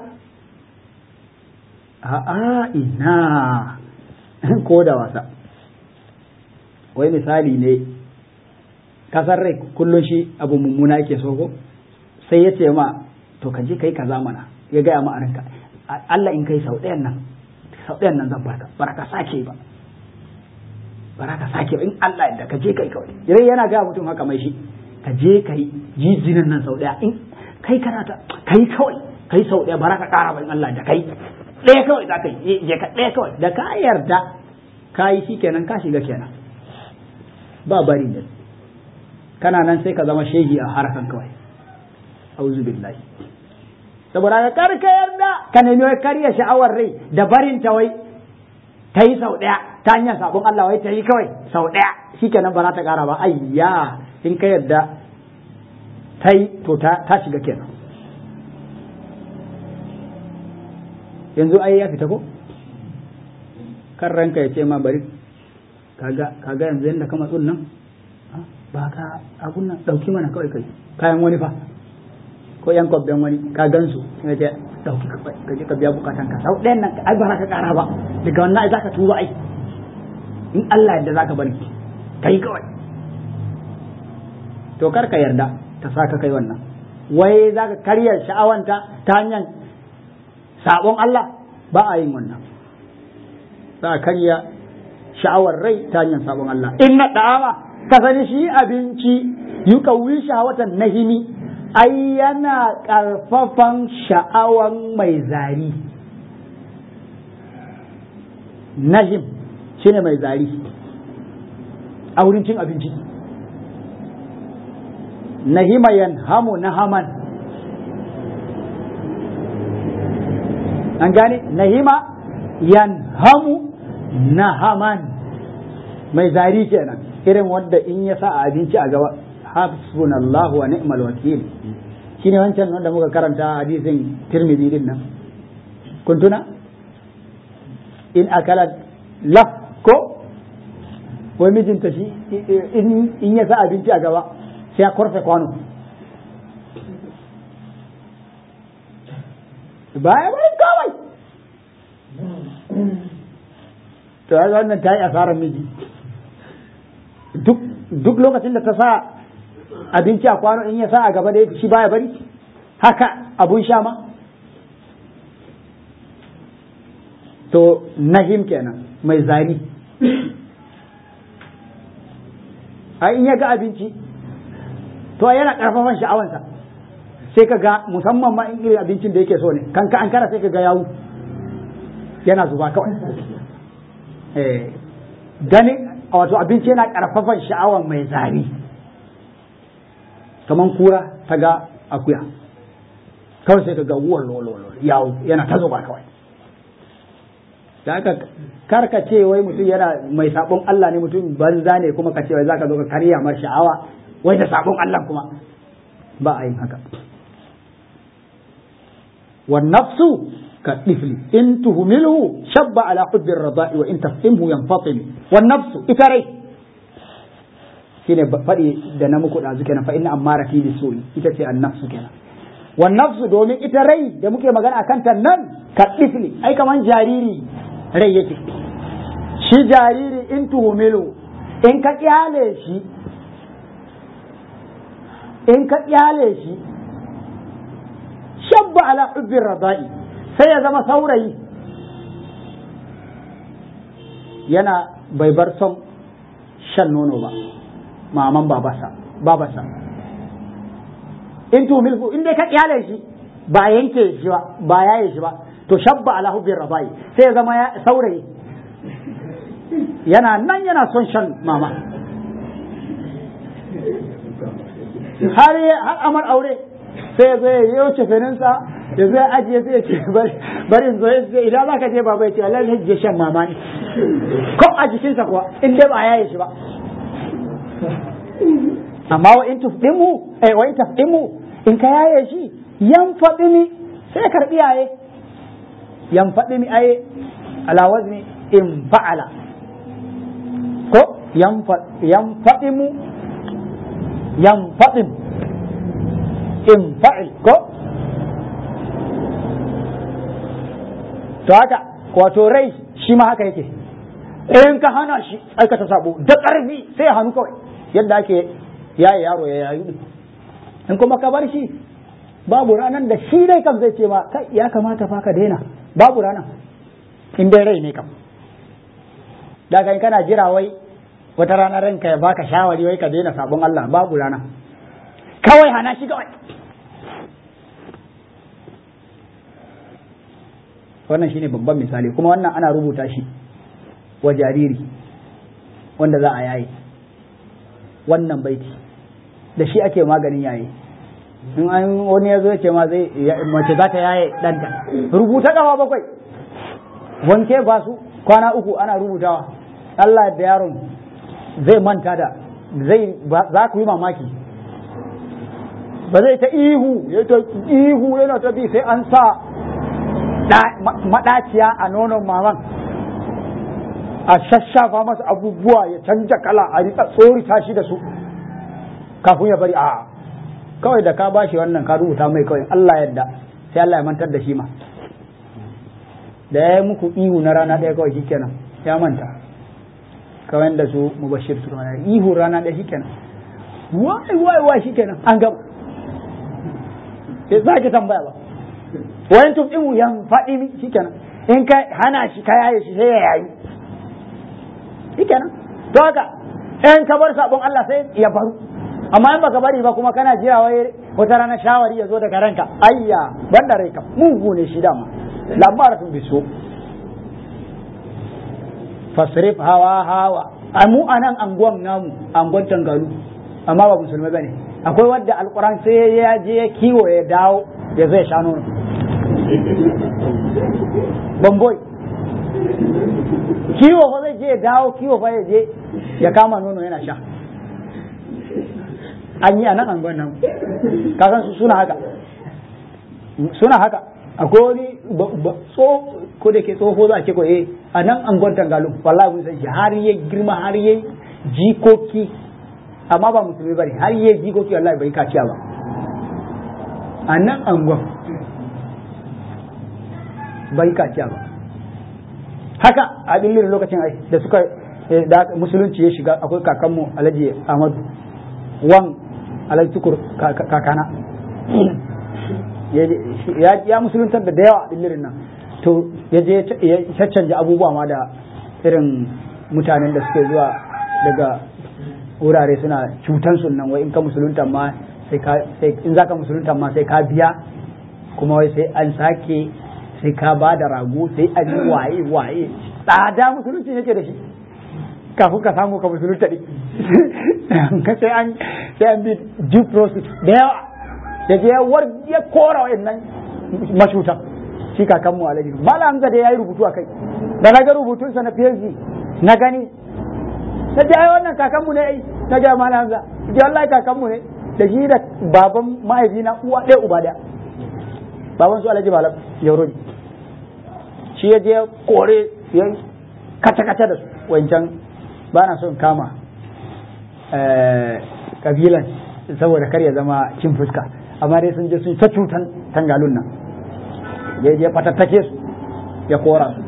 a'a ina ko da wasa wai misali ne kasar rai kullum shi abu mummuna yake so ko sai ya ce ma to ka je kai kaza mana ya gaya ma a ranka Allah in kai sau ɗayan nan sau ɗayan nan zan baka bara ka sake ba bara ka sake ba in Allah yadda ka je kai kawai dai yana ga mutum haka mai shi ka je kai jijinan nan sau ɗaya in kai kana ta kai kawai kai sau ɗaya bara ka ƙara ba in Allah da kai ɗaya kawai za ka yi je ka ɗaya kawai da ka yarda ka yi shi kenan ka shiga kenan ba bari ne kana nan sai ka zama shehi a harakan kawai auzu billahi saboda ka karka yarda ka nemi wai karya sha'awar rai da barin ta wai ta yi sau ɗaya ta hanyar sabon Allah wai ta yi kawai sau ɗaya shikenan ba za ta ƙara ba ayya in ka yarda ta yi to ta shiga kenan yanzu ai ya fita ko kan ranka ya ce ma bari kaga kaga yanzu yanda ka matsun nan ba ka abun nan dauki mana kawai kai kayan wani fa ko yan kwabben wani ka gansu ya ce dauki ka je ka biya bukatan ka sau ɗayan nan ai ba ka kara ba daga wannan ai zaka tuba ai in Allah yadda zaka bari kai kawai to kar ka yarda ta saka kai wannan wai zaka karya sha'awanta ta hanyar sabon Allah ba a yin wannan za a karya sha'awar rai ta hanyar sabon Allah in na da'awa ka sani shi abinci yuqawwi shahawatan nahimi ai yana ƙarfafan sha'awan mai zari nahim shine mai zari a wurin cin abinci nahima yanhamu nahaman an gane nahima yanhamu nahaman mai zari kenan irin wanda in ya sa a abinci a gaba hasbunallahu wa ni'mal wakil shine wancan wanda muka karanta hadisin tirmidhi din nan kun tuna in akala laf ko wai mijinta shi in ya sa abinci a gaba sai ya korfe kwano baya bari kawai to ya wannan ta yi asarar miji duk lokacin da ta sa abinci a kwano in ya sa a gaba da shi baya bari haka abun sha ma to nahim kenan mai zari a in ya ga abinci to yana karfafan sha'awansa sai ka ga musamman ma in irin abincin da yake so ne kan ka an kara sai ka ga yawu yana zuba kawai eh ganin wato abinci yana karfafan sha'awan mai zari kaman kura ta ga akuya kawai sai ka ga wuwan lolo yawo yana ta zuba kawai da aka karka ce wai mutum yana mai sabon Allah ne mutum banza ne kuma ka ce wai zaka zo ka karya mar sha'awa wai da sabon Allah kuma ba a yin haka wan nafsu ka tifli in tuhmilhu shabba ala hubbi ar-rada'i wa in tafhimhu yanfatil wan nafsu ita rai shine faɗi da na muku ɗazu kenan fa inna ammara fi bisu'i ita ce an nafsu kenan wan nafsu domin ita rai da muke magana akan ta nan ka tifli ai kaman jariri rai yake shi jariri in tuhumilu in ka kyale shi in ka kyale shi shabba ala hubbin radai sai ya zama saurayi yana bai bar son shan nono ba maman babasa babasa in tuhumilhu in dai ka kyale shi ba yanke shi ba ba yaye shi ba to shabba ala hubbin rabai sai ya zama saurayi yana nan yana son shan mama har har amar aure sai ya zo ya yi wuce feninsa ya zo ya ajiye sai ya ce bari in zo ya ce idan za ka je baba ya ce Allah ne je shan mama ne ko a jikinsa kuwa in dai ba yaye shi ba amma wa in tufdimu eh wa in tafdimu in ka yaye shi yan fadimi sai karbi yaye yan fadimi ai ala wazni in fa'ala ko yan fadimu yan fadim in fa'il ko to haka wato rai shi ma haka yake in ka hana shi aikata sabo da ƙarfi sai ya hannu kawai yadda ake yaye yaro ya yayu in kuma ka bar shi babu ranar da shi dai kam zai ce ma kai ya kamata fa ka daina babu ranar in dai rai ne kam da kai kana jira wai wata rana ranka ya baka shawari wai ka daina sabon Allah babu rana kawai hana shi kawai wannan shine babban misali kuma wannan ana rubuta shi wa jariri wanda za a yaye wannan baiti da shi ake maganin yaye in an wani ya zo ya ce ma zai mace za ta yaye ɗanta rubuta gaba bakwai wanke ba su kwana uku ana rubutawa Allah da yaron zai manta da zai za ku yi mamaki ba zai ta ihu ya ta ihu yana ta bi sai an sa maɗaciya a nonon maman a shashafa masa abubuwa ya canja kala a rika tsorita shi da su kafin ya bari a kawai da ka bashi wannan ka rubuta mai kawai Allah yadda sai Allah ya mantar da shi ma da ya yi muku ihu na rana ɗaya kawai shikenan ya manta kawai da su mubashir su rana ihu rana ɗaya shikenan wai wai wai shikenan an gama sai za ki tambaya ba wayan tufimu yan faɗi mi shikenan in ka hana shi ka yaye shi sai ya yayi shikenan to haka in ka bar sabon Allah sai ya faru amma in baka bari ba kuma kana jira wai wata rana shawari ya zo daga ranka ayya banda rai kam mugu ne shi dama labaratun biso fasrif hawa hawa a mu a nan anguwan namu anguwan tangalu amma ba musulmai bane akwai wadda alquran sai ya je ya kiwo ya dawo ya zai sha nono bamboy kiwo fa zai je ya dawo kiwo fa ya je ya kama nono yana sha an yi a nan anguwan nan kasan su suna haka suna haka akwai wani ko da ke tsoho za a ce ko eh a nan anguwan tangalu wallahi mun san shi har ya girma har ya jikoki amma ba musulmi bane har ya jikoki wallahi bai kaciya ba a nan anguwan bai kaciya ba haka a dillin lokacin ai da suka da musulunci ya shiga akwai kakanmu alhaji ahmadu wan alhaji tukur kakana ya musuluntar da yawa dillin nan to ya je ya caccanja abubuwa ma da irin mutanen da suke zuwa daga wurare suna cutan sunan wai in ka musulunta ma sai ka in zaka musulunta ma sai ka biya kuma wai sai an sake sai ka ba da rago sai an yi waye waye tsada musulunci yake da shi kafin ka samu ka musulunta ne ka sai an sai an bi due process da yawa da je war ya kora wayannan mashutan shi kakan mu alaji mala hamza da yayi rubutu akai da na ga rubutun sa na PhD na gani na ji ai wannan kakan mu ne ai na ga mala hamza ji wallahi kakan mu ne da shi da baban mahaifina uwa ɗaya uba ɗaya baban su alaji malam yauro ne shi ya je kore ya kace kace da su wancan ba na son kama kabilan saboda kar ya zama cin fuska amma dai sun je sun ta cutan tangalun nan ya je fatattake su ya kora su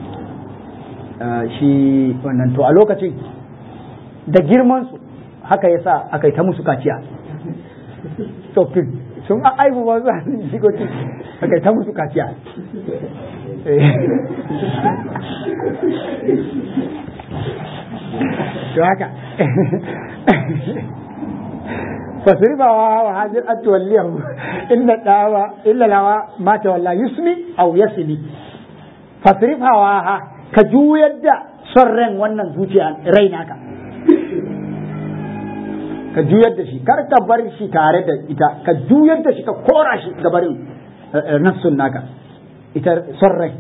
shi wannan to a lokacin da girman su haka ya sa aka yi ta musu kaciya tsoffin sun aibu ba su hannun shigoci aka yi ta musu kaciya to haka fasrifawa wa hajir an tuwalliyahu illa dawa illa lawa ma tawalla yusmi aw yasmi fasrifawa ha ka juyar da son ran wannan zuciya rai naka ka juyar da shi kar ka bar shi tare da ita ka juyar da shi ka kora shi ga barin nafsun naka ita son rai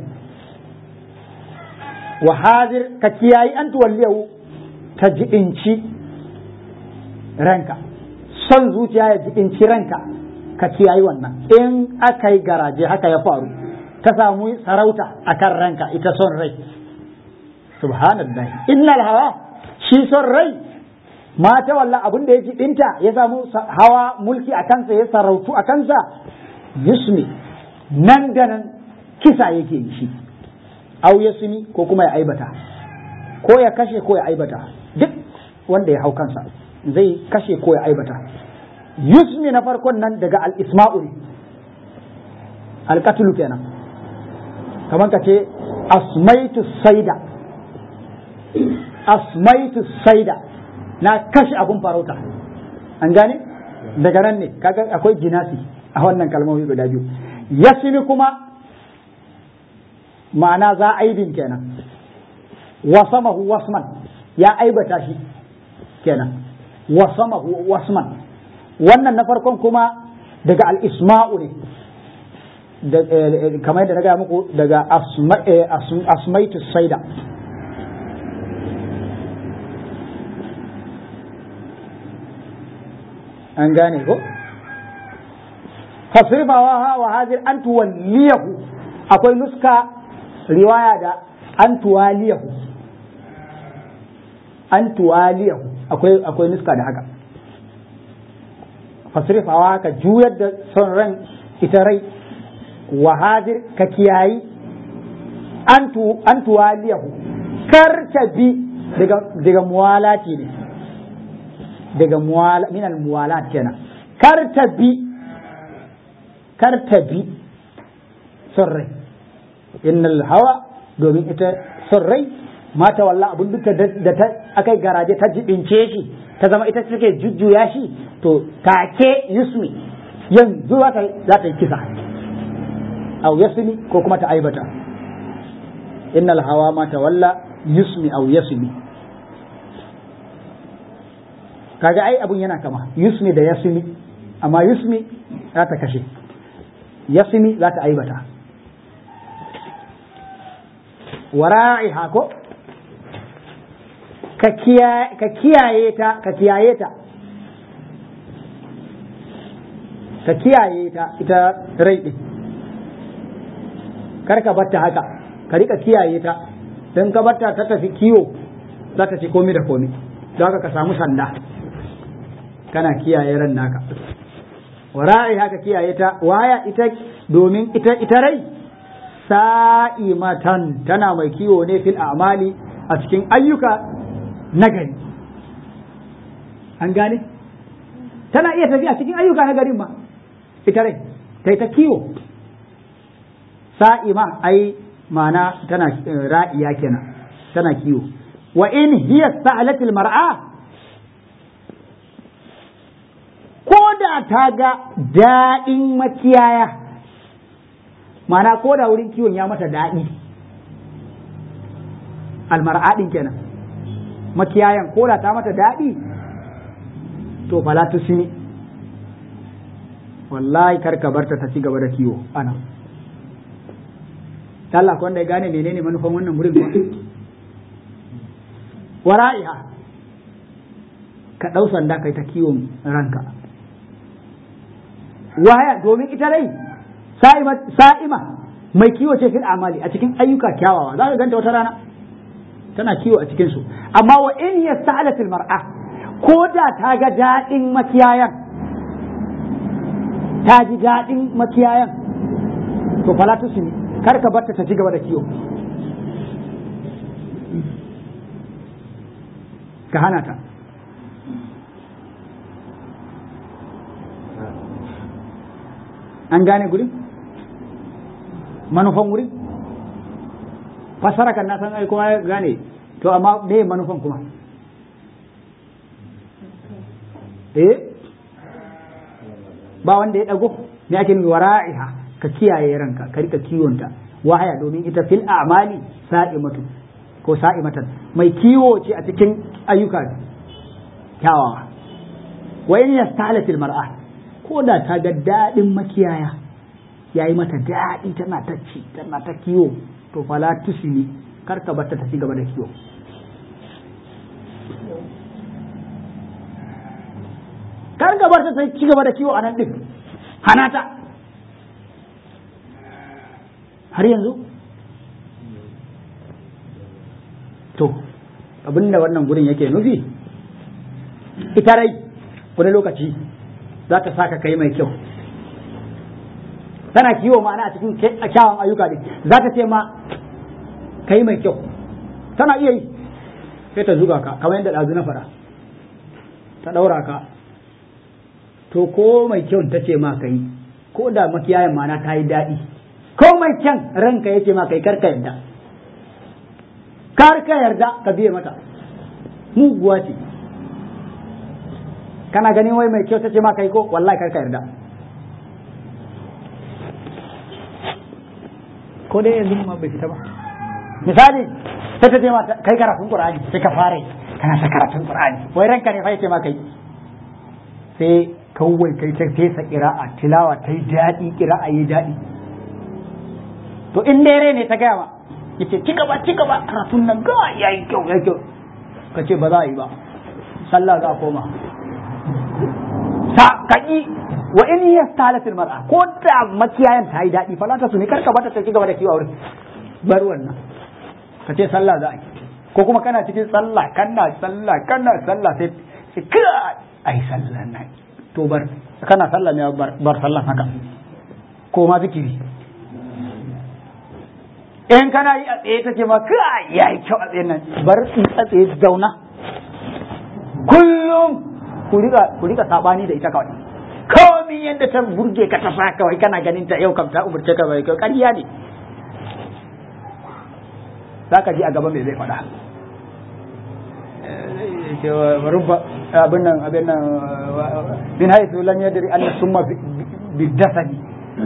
wa hadir ka kiyayi an tuwalliyahu ta jibinci ranka son zuciya ya jibinci ranka ka kiyayi wannan in aka yi garaje haka ya faru ka samu sarauta a kan ranka ita son rai subhanallah innal hawa shi son rai mata walla abin da ya jibinta ya samu hawa mulki a kansa ya sarautu a kansa yusmi nan da nan kisa yake yi shi au yasmi ko kuma ya aibata ko ya kashe ko ya aibata duk wanda ya hau kansa zai kashe ko ya aibata yusmi na farkon nan daga al-isma'ul al-qatlu kenan kamar ka ce asmaitu saida asmaitu saida na kashe abun farauta an gane daga nan ne kaga akwai jinasi a wannan kalmomi guda biyu yasmi kuma ma'ana za aibin kenan wasamahu wasman ya aibata shi kenan wasamahu wasman wannan na farkon kuma daga al-isma'u ne kamar yadda na gaya muku daga asmaitu saida an gane ko fasrifawa wa hadir an tuwalliyahu akwai nuska riwaya da an tuwaliyahu an tuwaliyahu akwai akwai nuska da haka fasrifawa ka juyar da son ran ita rai wa hadir ka kiyayi an tuwaliyahu kar ta bi daga muwalati ne daga minal muwalat kenan kar ta bi kar ta bi son rai innal hawa domin ita son rai mata walla abin duka da ta akai garaje ta jibince shi ta zama ita take jujjuya shi to take yusmi yanzu za ta yi kisa au yasmi ko kuma ta aibata innal hawa ma tawalla yusmi au yasmi kaga ai abun yana kama yusmi da yasmi amma yusmi za ta kashe yasmi za ta aibata wara'iha ko ka kiyaye ta ka kiyaye ta ka kiyaye ta ita rai din kar ka batta haka ka rika kiyaye ta don ka batta ta tafi kiwo za ta ci komi da komi don haka ka samu sanda kana kiyaye ran naka wara'i haka kiyaye ta waya ita domin ita ita rai sa'imatan tana mai kiwo ne fil a'mali a cikin ayyuka nagari an gane tana iya tafiya cikin ayyuka na garin ma ita rai ta ta kiwo sa'ima ai ma'ana tana ra'iya kenan tana kiwo wa in hiya sa'alatil mar'a ko da ta ga daɗin makiyaya ma'ana ko da wurin kiwon ya mata daɗi almar'adin kenan makiyayan ko da ta mata daɗi to fala tusini wallahi kar ka barta ta ci gaba da kiwo ana Allah ko wanda ya gane menene manufan wannan wurin ba wara'iha ka ɗau sanda kai ta kiwon ranka waya domin ita rai sa'ima mai kiwo ce fil amali a cikin ayyuka kyawawa za ka ganta wata rana tana kiwo a cikin su amma wa in yasta'alatil mar'a ko da ta ga daɗin makiyayan ta ji daɗin makiyayan to fala tusini kar ka barta ta ci gaba da kiwo ka hana ta an gane gurin manufan wurin fasara kan na san ai kuma ya gane to amma me manufan kuma eh ba wanda ya dago me ake nufi wara'iha ka kiyaye ranka ka rika kiwonta wahaya domin ita fil a'mali sa'imatu ko sa'imatan mai kiwo ce a cikin ayyuka kyawawa wa in yastalatil mar'a ko da ta ga daɗin makiyaya yayi mata daɗi tana ta ci tana ta kiwo to fala tusini kar ka bata ta ci gaba da kiwo kar ka bar ta ci gaba da kiwo a nan din hana ta har yanzu to abinda wannan gurin yake nufi ita rai wani lokaci za ta saka kai mai kyau tana kiwo ma'ana a cikin kyawun ayyuka ne za ta ce ma kai mai kyau tana iya yi sai ta zuga ka kamar yadda ɗazu na fara ta ɗaura ka to ko mai kyau ta ce ma kai ko da makiyayan ma'ana ta yi daɗi ko mai kyan ranka ya ce ma kai karka yarda karka yarda ka biye mata muguwa ce kana ganin wai mai kyau ta ce ma kai ko wallahi karka yarda ko dai yanzu ma bai fita ba misali sai ta ce ma kai karatun qur'ani sai ka fara kana ta karatun qur'ani wai ranka ne fa yace ma kai sai kawai kai ta fesa qira'a tilawa ta yi daɗi qira'a yi daɗi to in dare ne ta gaya ma yace ci gaba ci gaba karatun nan ga yayi kyau yayi kyau ka ce ba za a yi ba sallah za a koma sa kaki wa in yastalatil mar'a ko da makiyayan ta yi daɗi falata su ne karka bata ta ci gaba da kiwo wurin bar wannan ka ce sallah za a yi ko kuma kana cikin sallah kana sallah kana sallah sai sai ka ai sallah na to bar kana sallah ne bar bar sallah haka ko ma zikiri in kana yi a tsaye take ma ka yayi kyau a tsaye nan bar a tsaye zauna kullum ku rika ku rika sabani da ita kawai komi yadda ta burge ka ta sa kawai kana ganin ta yau kam ta umurce ka bai kyau ƙarya ne zaka ji a gaba me zai faɗa rubba abin nan abin nan min haythu lam yadri anna summa bi dasani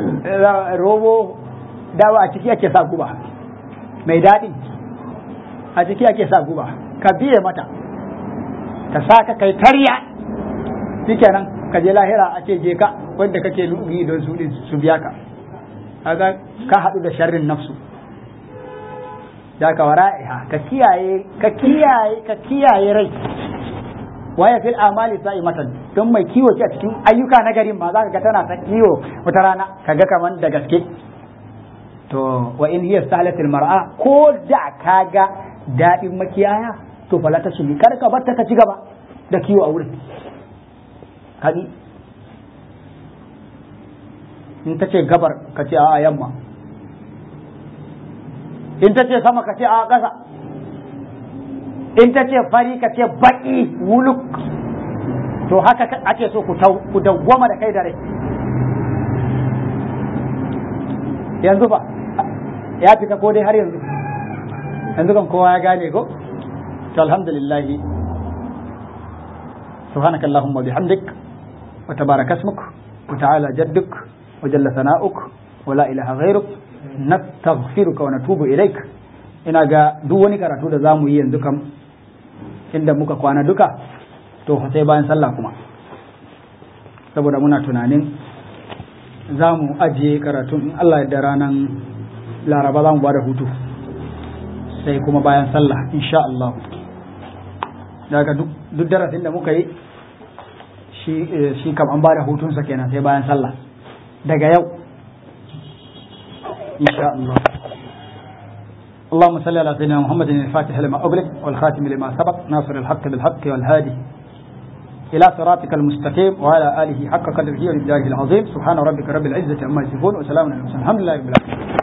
robo dawa a ciki ake sa guba mai daɗi a ciki ake sa guba ka biye mata ta sa ka kai tarya shikenan ka je lahira a ce je ka wanda kake yi don su su biya ka kaga ka haɗu da sharrin nafsu da ka wara'iha ka kiyaye ka kiyaye ka kiyaye rai waya fil amali matan don mai kiwo ce a cikin ayyuka na garin ma zaka ga tana ta kiwo wata rana kaga kaman da gaske to wa in hiya salatil mar'a ko da kaga dadin makiyaya to fala ta shigi kar ka bar ta ka ci gaba da kiwo a wurin hadi in ta ce gabar ka ce a yamma in ta ce sama ka ce a ƙasa in ta ce fari ka ce baƙi wuluk to haka ake so ku dawwama da kai da rai yanzu ba ya fita ko dai har yanzu yanzu kan kowa ya gane ko to alhamdulillah سبحانك اللهم وبحمدك وتبارك اسمك وتعالى جدك وجل ثناؤك ولا إله غيرك نستغفرك ونتوب إليك ina ga duk wani karatu da zamu yi yanzu kam inda muka kwana duka to sai bayan sallah kuma saboda muna tunanin za mu ajiye karatun in Allah da ranar laraba za mu ba da hutu sai kuma bayan sallah insha Allah daga duk darasin da muka yi shi kam an ba da hutunsa kenan sai bayan sallah daga yau insha Allah اللهم صل على سيدنا محمد الفاتح لما أغلق والخاتم لما سبق ناصر الحق بالحق والهادي إلى صراطك المستقيم وعلى آله حق قدره ومقداره العظيم سبحان ربك رب العزة عما يصفون وسلام على المرسلين الحمد لله رب العالمين